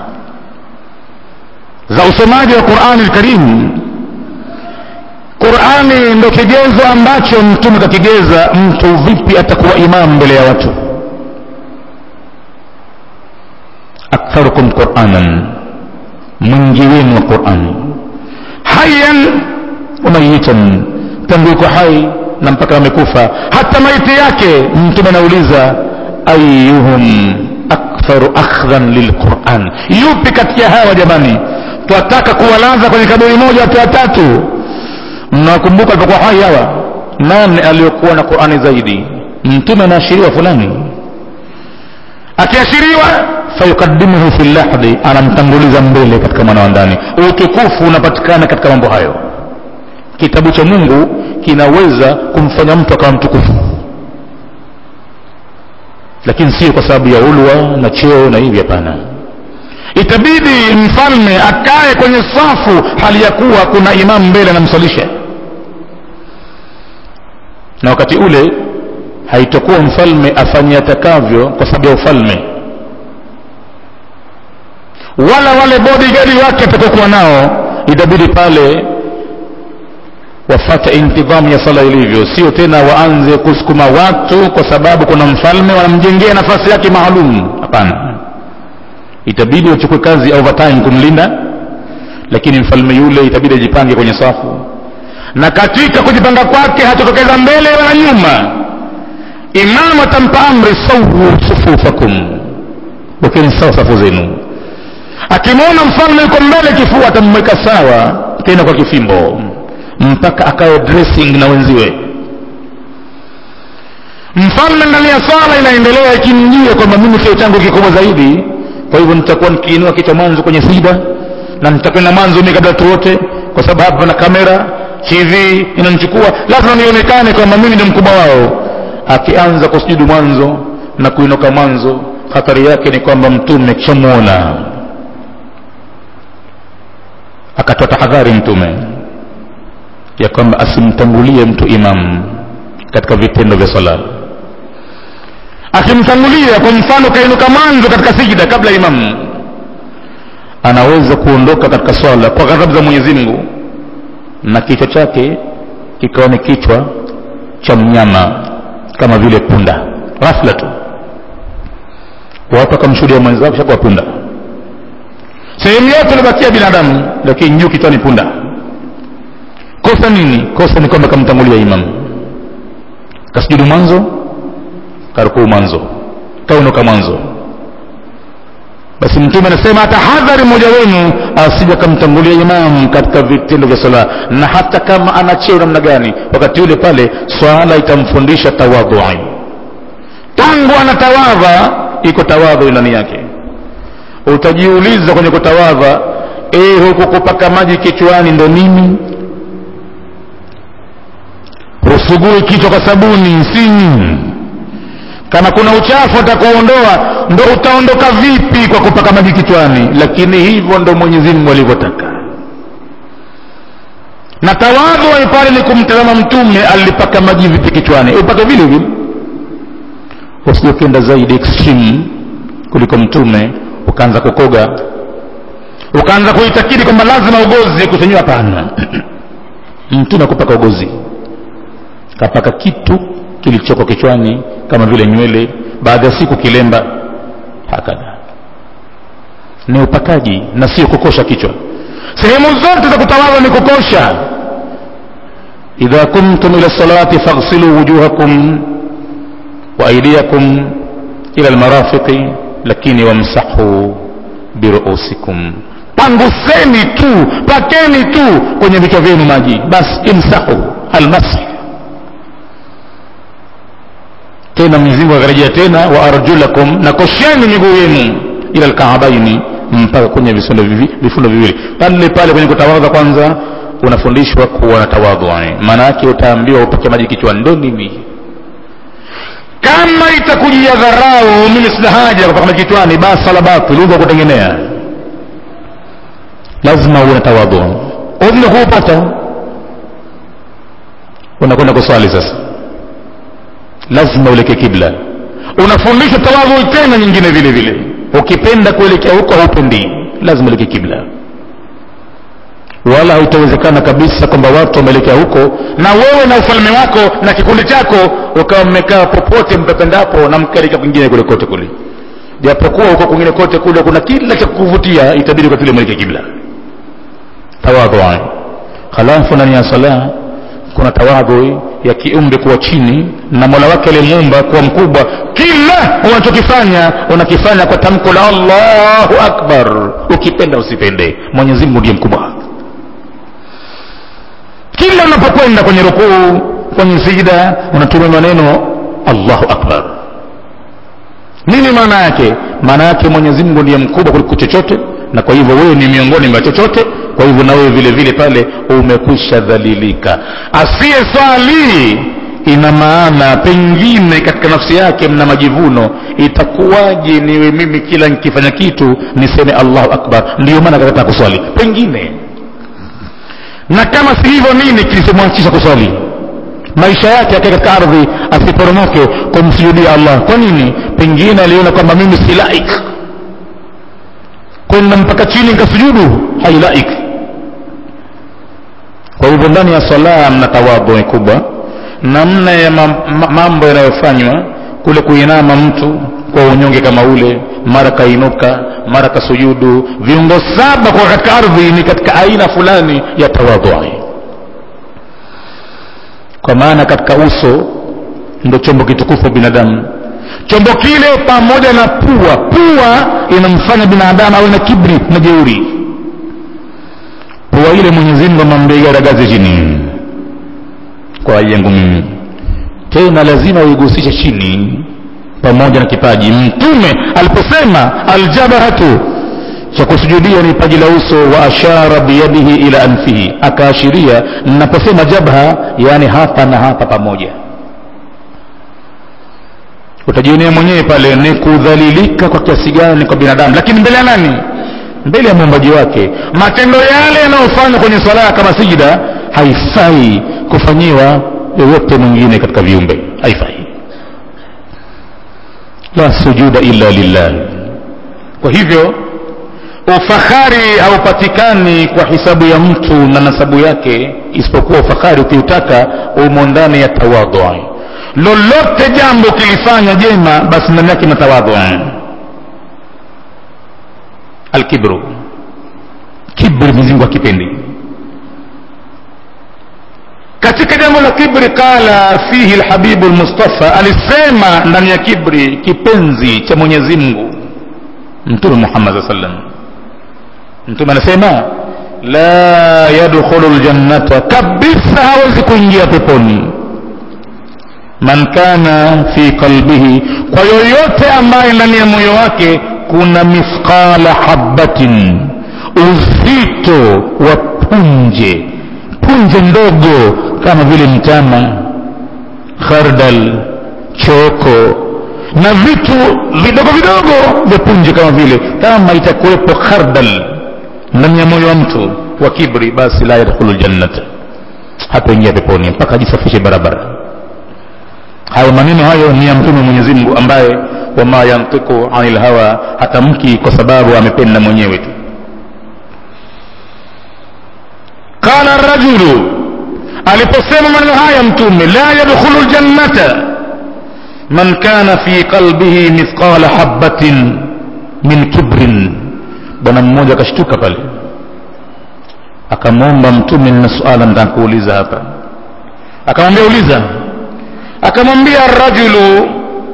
za usomaji wa qurani lkarim qurani ndo kigezo ambacho mtume kakigeza mtu vipi atakuwa imamu mbele ya watu aktharukum quranan mwingi wenu wa qurani hayan wa mayitan tangu yuko hai na mpaka amekufa hata maiti yake mtume anauliza ayuhum aktharu akhdhan lilquran yupi kati ya hawa jamani twataka kuwalaza kwenye kaburi moja watu watatu mnawakumbuka alipokuwa hai hawa nani aliyokuwa na qurani zaidi mtume anaashiriwa fulani akiashiriwa fayukadimuhu fi lahdi anamtanguliza mbele katika mwana wa ndani utukufu unapatikana katika mambo hayo kitabu cha mungu kinaweza kumfanya mtu akawa mtukufu lakini sio kwa sababu ya ulwa na cheo na hivi hapana itabidi mfalme akae kwenye safu hali ya kuwa kuna imamu mbele anamsalisha na wakati ule haitokuwa mfalme afanye atakavyo kwa sababu ya ufalme wala wale bodigadi wake atakokuwa nao itabidi pale wafate intidhamu ya sala ilivyo sio tena waanze kusukuma watu kwa sababu kuna mfalme wanamjengea nafasi yake maalum hapana itabidi wachukue kazi overtime kumlinda lakini mfalme yule itabidi ajipange kwenye safu na katika kujipanga kwake hatotokeza mbele wala nyuma imamu atampa amri sawu sufufakum wekeni sawa safu zenu akimwona mfalme yuko mbele kifua atammweka sawa tena kwa kifimbo mpaka akawe dressing na wenziwe mfalme ndani ya swala inaendelea ikimjia kwamba mimi kio changu kikubwa zaidi kwa hivyo nitakuwa nikiinua kichwa mwanzo kwenye sida na nitakwenda mwanzo mimi kabla watu wote kwa sababu hapa na kamera tv inanichukua lazima nionekane kwamba mimi ndio mkubwa wao akianza kusujudu mwanzo na kuinuka mwanzo hatari yake ni kwamba mtume kishamwona akatoa tahadhari mtume ya kwamba asimtangulie mtu imam katika vitendo vya sala akimtangulia kwa mfano kainuka mwanzo katika sijida kabla imam anaweza kuondoka katika swala kwa ghadhabu za mwenyezi mungu na kichwa chake kikawa ni kichwa cha mnyama kama vile punda ghafla tu watu wakamshuhudia mwenzao shakuwa punda sehemu yote ilibakia binadamu lakini juu kichwani punda kosa nini kosa ni kwamba kamtangulia imam kasujudu mwanzo karukuu mwanzo kaunuka mwanzo basi mtume anasema tahadhari mmoja wenu asija kamtangulia imam katika vitendo vya sala na hata kama ana cheo namna gani wakati ule pale swala itamfundisha tawadhui tangu anatawadha iko tawadhu ndani yake utajiuliza kwenye kutawadha e, huku kupaka maji kichwani ndo nini usugue kichwa kwa sabuni sinyi kama kuna uchafu atakuondoa ndo utaondoka vipi kwa kupaka maji kichwani lakini hivyo ndo mwenyezi mungu alivyotaka na tawadhu pale ni kumtazama mtume alipaka maji vipi kichwani upake vile vile usije ukienda zaidi extreme kuliko mtume ukaanza kukoga ukaanza kuitakidi kwamba lazima ugozi kusenyiwa hapana mtume akupaka ugozi kapaka kitu kilichoko kichwani kama vile nywele baada ya siku kilemba hakadha ni upakaji na sio kukosha kichwa sehemu zote za kutawadha ni kukosha idha kumtum ila salati faghsilu wujuhakum wa aydiyakum ila almarafiqi lakini wamsahu biruusikum panguseni tu pakeni tu kwenye vichwa vyenu maji basi imsahu almasih tena Mwenyezi Mungu akarejea tena wa arjulakum na kosheni miguu yenu ila alkaabaini mpaka kwenye vifundo vivi, vifundo viwili pale pale kwenye kutawadha kwanza unafundishwa kuwa na tawadhu maana yake utaambiwa upake maji kichwani ndo nini kama itakujia dharau mimi sina haja kupaka maji kichwani basi sala batil uko kutengenea lazima uwe na tawadhu udhni kuupata unakwenda kuswali sasa lazima uelekee kibla unafundishwa tawadhu tena nyingine vile vile ukipenda kuelekea huko haupendi lazima uelekee kibla wala haitawezekana kabisa kwamba watu wameelekea huko na wewe na ufalme wako na kikundi chako ukawa mmekaa popote mpependapo na mkaelekea kwingine kule kote kule japokuwa huko kwingine kote kule kuna kila cha kukuvutia itabidi kwa kile mwelekee kibla tawadhu halafu ndani ya sala kuna tawadhu ya kiumbe kuwa chini na mola wake aliyemuumba kuwa mkubwa kila unachokifanya unakifanya kwa tamko la allahu akbar ukipenda usipende mwenyezi mungu ndiye mkubwa kila unapokwenda kwenye rukuu kwenye sijida unatumia maneno allahu akbar nini maana yake maana yake mwenyezi mungu ndiye mkubwa kuliko chochote na kwa hivyo wewe ni miongoni mwa chochote kwa hivyo na wewe vile vile pale umekwisha dhalilika asiyeswali ina maana pengine katika nafsi yake mna majivuno itakuwaje niwe mimi kila nikifanya kitu niseme allahu akbar ndiyo maana kakataa kuswali pengine na kama si hivyo nini kilichomwachisha kuswali maisha yake yake katika ardhi asiporomoke kumsujudia allah kwa nini pengine aliona kwamba mimi si laik kwenda mpaka chini nikasujudu hailaik kwa hivyo ndani ya sala mna tawadhu kubwa namna ya mambo yanayofanywa kule kuinama mtu kwa unyonge kama ule mara kainuka mara kasujudu viungo saba kwa katika ardhi ni katika aina fulani ya tawadhu kwa maana katika uso ndo chombo kitukufu binadamu chombo kile pamoja na pua pua inamfanya binadamu awe na kibri na jeuri pua ile mwenyezi mungu amambegaragaze chini kwa ajili yangu mimi tena lazima uigusishe chini pamoja na kipaji mtume aliposema aljabaratu cha kusujudia ni paji la uso wa ashara biyadihi ila anfihi akaashiria naposema jabha yani hapa na hapa pamoja utajionea mwenyewe pale ni kudhalilika kwa kiasi gani kwa binadamu lakini mbele ya nani mbele ya muumbaji wake matendo yale yanayofanywa kwenye swala kama sijida haifai kufanyiwa yoyote mwingine katika viumbe haifai la sujuda illa lillah kwa hivyo ufahari haupatikani kwa hisabu ya mtu na nasabu yake isipokuwa ufahari ukiutaka umo ndani ya tawadhu lolote jambo ukilifanya jema basi ndani yake na tawadhu alkibru kibri mizingu akipendi katika jambo la kibri qala fihi lhabibu lmustafa alisema ndani ya kibri kipenzi cha mwenyezi mungu mtume muhammad saa sallam mtume anasema la yadkhulu ljannata kabisa hawezi kuingia peponi man kana fi qalbihi kwa yoyote ambaye ndani ya moyo wake kuna mithqala habatin uzito wa punje punje ndogo kama vile mtama khardal choko na vitu vidogo vidogo vya punje kama vile kama itakuwepo khardal ndani ya moyo wa mtu wa kibri basi la yadkhulu ljannata hataingia peponi mpaka ajisafishe barabara hayo maneno hayo ni ya mtume mwenyezi mungu ambaye wama yantiku anil hawa hatamki kwa sababu amependa mwenyewe tu qala rajulu aliposema maneno haya mtume la yadkhulu ljannata man kana fi qalbihi mithqala habatin min kibrin bwana mmoja akashtuka pale akamwomba mtume na suala nitakuuliza hapa akamwambia uliza akamwambia rajulu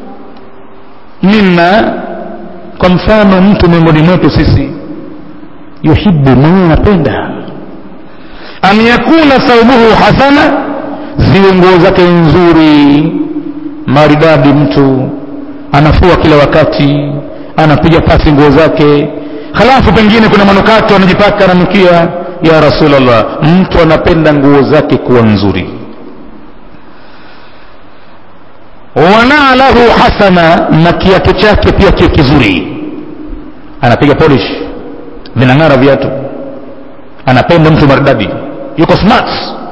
minna kwa mfano mtu miongoni mwetu sisi yuhibu mwenyewe anapenda an yakuna thaubuhu hasana ziwe nguo zake nzuri maridadi mtu anafua kila wakati anapiga pasi nguo zake halafu pengine kuna manukato anajipaka ananukia ya rasulllah mtu anapenda nguo zake kuwa nzuri wanalahu hasana na kiatu chake pia kiwe kizuri anapiga polish vinang'ara viatu anapenda mtu maridadi yuko smart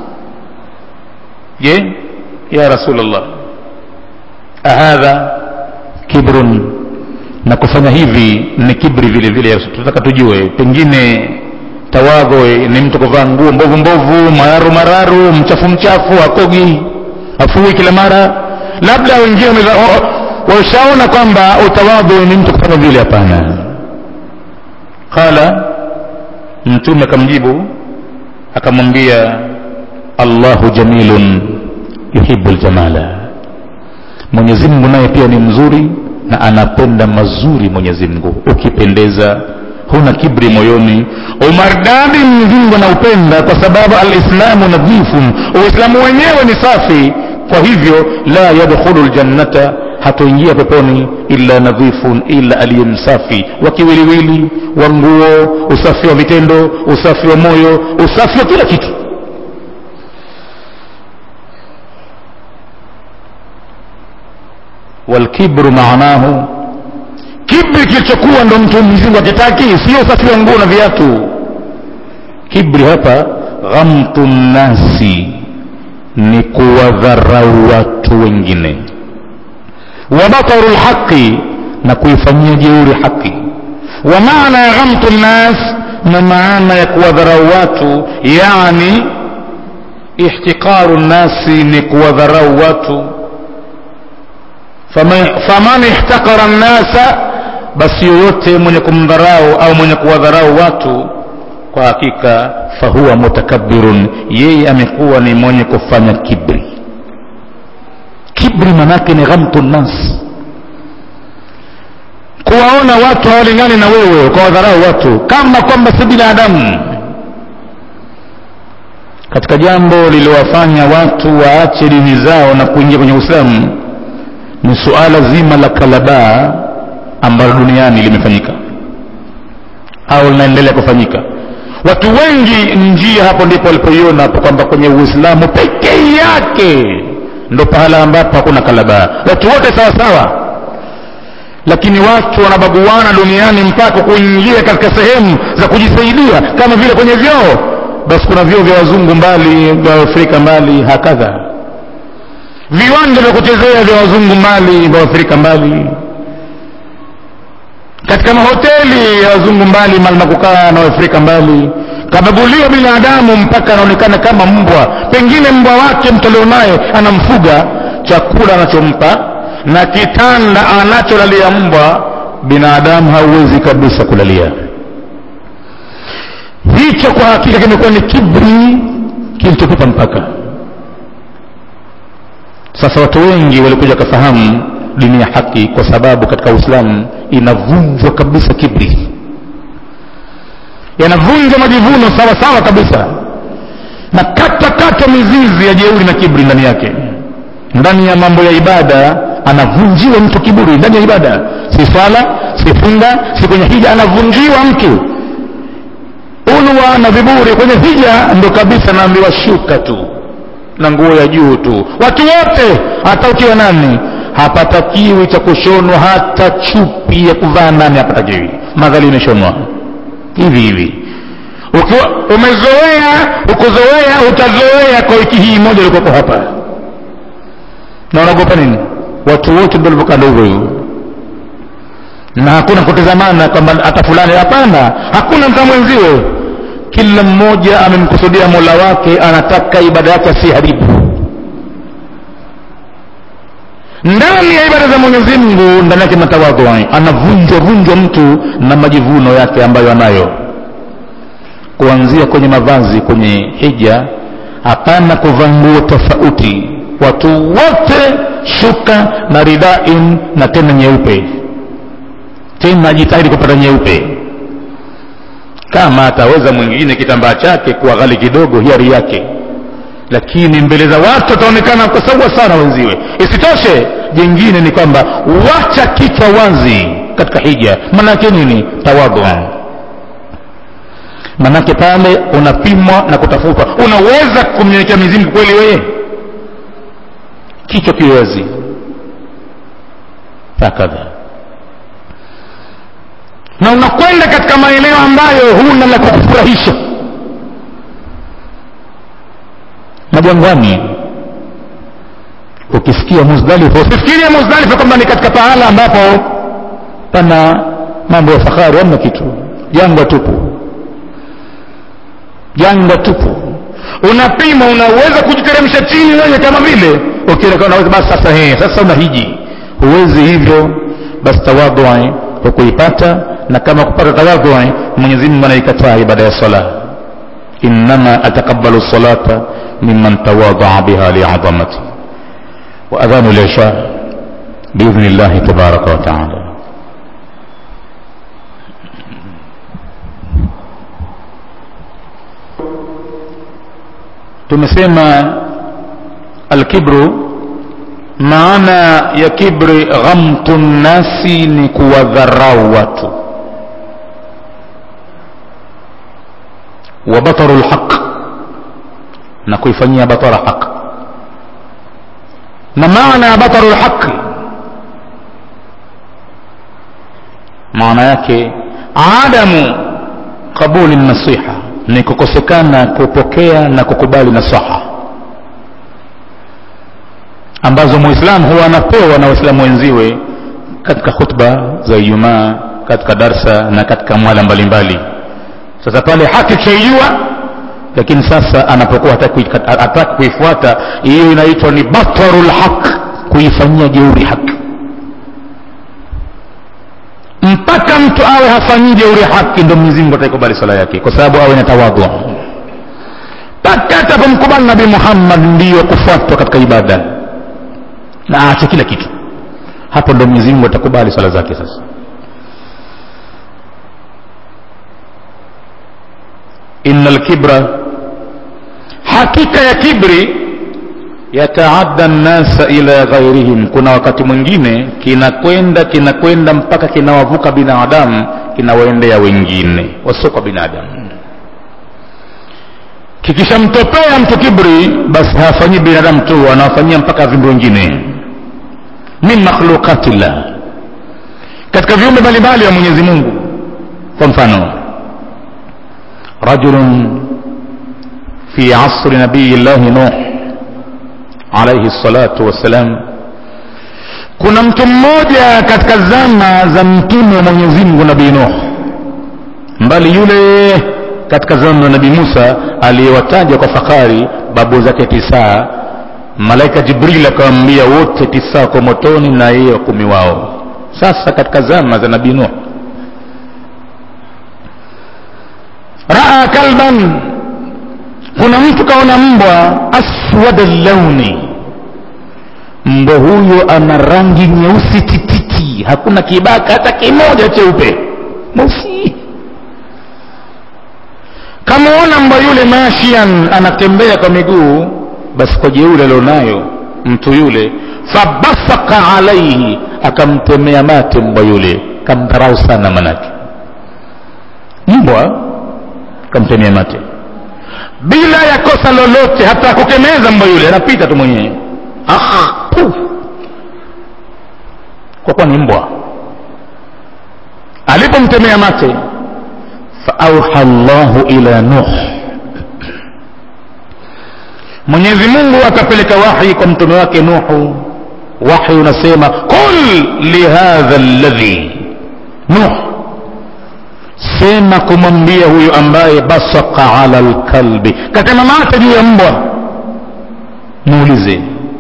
je ya rasulllah ahadha kibrun na kufanya hivi ni kibri vile vile tunataka tujue pengine tawadho ni mtu kuvaa nguo mbovu mbovu mararu mararu mchafu mchafu akogi afui kila mara labda wengine washaona kwamba utawadhu ni mtu kufanya vile hapana qala mtume akamjibu akamwambia allahu jamilun yuhibu ljamala mwenyezi mungu naye pia ni mzuri na anapenda mazuri mwenyezi mungu ukipendeza huna kibri moyoni umardadi mwenyezi mungu anaupenda kwa sababu alislamu nadhifun uislamu wenyewe ni safi kwa hivyo la yadkhulu ljannata hatoingia peponi illa nadhifun illa aliye msafi wa kiwiliwili wa nguo usafi wa vitendo usafi wa moyo usafi wa kila kitu walkibru maanahu kibri kilichokuwa ndo mtu mzingu akitaki sio usafi wa nguo na viatu kibri hapa ghamtu nnasi ni kuwadharau watu wengine wa bataru lhaqi na kuifanyia jeuri haki wa maana ya ghamtu nnas na maana ya kuwadharau watu yani ihtiqaru nnasi ni kuwadharau watu faman ihtakara nnasa basi yoyote mwenye kumdharau au mwenye kuwadharau watu kwa hakika fahuwa mutakabirun yeye amekuwa ni mwenye kufanya kibri kibri manake ni ghamtu nnas kuwaona watu hawalingani na wewe ukawadharau watu kama kwamba si binadamu katika jambo lililowafanya watu waache dini zao na kuingia kwenye uislamu ni suala zima la kalabaa ambalo duniani limefanyika au linaendelea kufanyika watu wengi njia hapo ndipo walipoiona hapo kwamba kwenye uislamu pekee yake ndo pahala ambapo hakuna kalabaa watu wote sawa sawa lakini watu wanabaguana duniani mpaka kuingia katika sehemu za kujisaidia kama vile kwenye vyoo basi kuna vyoo vya wazungu mbali vya afrika mbali hakadha viwanja vya kuchezea vya wazungu mbali vya afrika mbali katika mahoteli ya wazungu mbali mali na kukaa na waafrika mbali kabaguliwa binadamu mpaka anaonekana kama mbwa pengine mbwa wake mtu alionaye anamfuga chakula anachompa na kitanda anacholalia mbwa binadamu hauwezi kabisa kulalia hicho kwa hakika kimekuwa ni kibri kilichotupa mpaka sasa watu wengi walikuja wakafahamu dini ya haki kwa sababu katika uislamu inavunjwa kabisa kibri yanavunjwa majivuno sawa sawa kabisa na kata kata mizizi ya jeuri na kibri ndani yake ndani ya mambo ya ibada anavunjiwa mtu kiburi ndani ya ibada si swala si funga si kwenye hija anavunjiwa mtu ulwa na viburi kwenye hija ndo kabisa naambiwa shuka tu na nguo ya juu tu watu wote hata ukiwa nani hapatakiwi cha kushonwa hata chupi ya kuvaa nani hapatakiwi madhali imeshonwa hivi hivi ukiwa umezoea ukuzoea utazoea kwa wiki hii moja ilikuwepo hapa na unaogopa nini watu wote ndio walivyokaa ndo hivyo hivyo na hakuna kutizamana kwamba hata fulani hapana hakuna mta mwenziwe kila mmoja amemkusudia mola wake anataka ibada yake asiharibu ndani ya ibada za mwenyezi mungu ndani yake matawadhu anavunjwa vunjwa mtu na majivuno yake ambayo anayo kuanzia kwenye mavazi kwenye hija hapana kuvaa nguo tofauti watu wote shuka na ridain na tena nyeupe tena ajitahidi kupata nyeupe kama ataweza mwingine kitambaa chake kuwa ghali kidogo hiari yake lakini mbele za watu ataonekana kwa sawa sana wenziwe isitoshe jingine ni kwamba wacha kichwa wazi katika hija manake nini tawadhu manake pale unapimwa na kutafutwa unaweza kumnyenyekea mizimu kweli wewe kichwa kiwe wazi hakadha na unakwenda katika maeneo ambayo huna la kukufurahisha majangwani ukisikia muzdalifa usifikirie muzdalifa kwamba ni katika pahala ambapo pana mambo ya fahari amna kitu jangwa tupu jangwa tupu unapima unaweza kujiteremsha chini wewe kama vile ukiona unaweza basi sasa he, sasa unahiji huwezi hivyo basi tawadhu hukuipata na kama kupata tawadhu Mwenyezi Mungu anaikataa ibada ya sala innama ataqabbalu salata mimman tawadha biha li'azamati wa adhanu al-isha باذن الله تبارك وتعالى tumesema alkibru maana ya kibri ghamtu nnasi ni kuwadharau watu wa bataru lhaq na kuifanyia batara haq na maana ya bataru lhaqi maana yake adamu qabuli nasiha ni kukosekana kupokea na kukubali nasaha ambazo muislamu huwa anapewa na waislamu wenziwe katika khutba za ijumaa katika darsa na katika mwala mbalimbali sasa pale haki tushaijua lakini sasa anapokuwa hataki kuifuata hiyo inaitwa ni batarul haq kuifanyia jeuri haki mpaka mtu awe hafanyii jeuri haki ndo mwenyezi mungu ataikubali sala yake kwa sababu awe na tawadhu mpaka atapomkubali nabii muhammad ndiyo kufuatwa katika ibada na aache kila kitu hapo ndo mwenyezi mungu atakubali sala zake sasa inna lkibra hakika ya kibri yataadda nnasa ila ghairihim kuna wakati mwingine kinakwenda kinakwenda mpaka kinawavuka binadamu kinawaendea wengine wasio kwa binadamu kikishamtopea mtu kibri basi hawafanyii binadamu tu anawafanyia mpaka viumbe wengine min makhluqatillah katika viumbe mbalimbali wa mwenyezi mungu kwa mfano rajulun fi asri nabiyi llahi nuh alaihi salatu wassalam kuna mtu mmoja katika zama za mtume wa mwenyezi mungu nabii nuh mbali yule katika zama za nabii musa aliyewataja kwa fakari babu zake tisaa malaika jibril akawambia wote tisa wako motoni na yeye wakumi wao sasa katika zama za nabii nuh raa kalban kuna mtu kaona mbwa aswada launi mbwa huyo ana rangi nyeusi tititi hakuna kibaka hata kimoja cheupe mweusi kamwona mbwa yule mashian anatembea kwa miguu basi kwa jeuri alionayo mtu yule fabasaka alaihi akamtemea mate mbwa yule kamdharau sana manake mbwa kamtemea mate bila ya kosa lolote hata kukemeza mbwa yule anapita tu mwenyewe ah, puf. kwa kuwa ni mbwa alipomtemea mate faauha llahu ila nuh mwenyezi mungu akapeleka wahi kwa mtume wake nuhu wahi unasema qul lihadha ladhi nuh sema kumwambia huyo ambaye basaka ala lkalbi katema mate juu ya mbwa muulize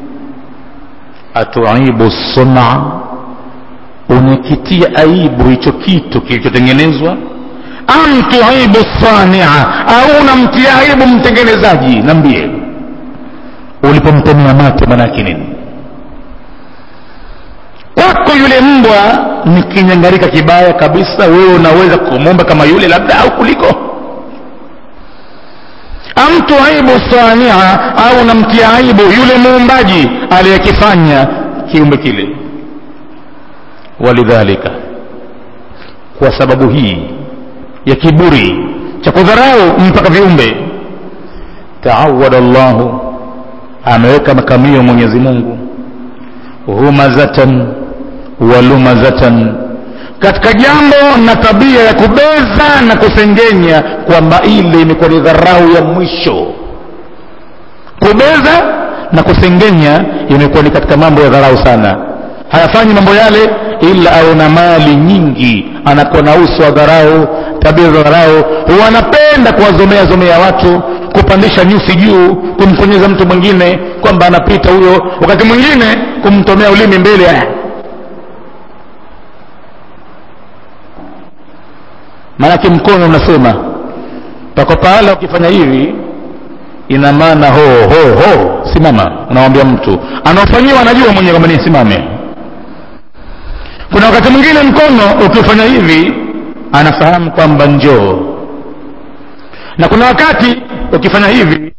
atuibu suna unakitia aibu hicho kitu kilichotengenezwa am tuibu sania au unamtia aibu mtengenezaji nambie ulipomtemea mate manake nini kwako yule mbwa ni kinyangarika kibaya kabisa wewe unaweza kumwomba kama yule labda au kuliko amtu aibu sania au unamtia aibu yule muumbaji aliyekifanya kiumbe kile walidhalika kwa sababu hii ya kiburi cha kudharau mpaka viumbe taawada llahu ameweka makamio mwenyezi mungu humazatan walumazatan katika jambo na tabia ya kubeza na kusengenya kwamba ile imekuwa ni dharau ya mwisho kubeza na kusengenya imekuwa ni katika mambo ya dharau sana hayafanyi mambo yale ila aona mali nyingi anakuwa na uso wa dharau tabia za dharau huwa anapenda kuwazomea zomea watu kupandisha nyusi juu kumkonyeza mtu mwingine kwamba anapita huyo wakati mwingine kumtomea ulimi mbele maanake mkono unasema pako pahala ukifanya hivi ina maana ho ho ho simama unamwambia mtu anaofanyiwa anajua mwenyewe kwamba ni simame kuna wakati mwingine mkono ukifanya hivi anafahamu kwamba njoo na kuna wakati ukifanya hivi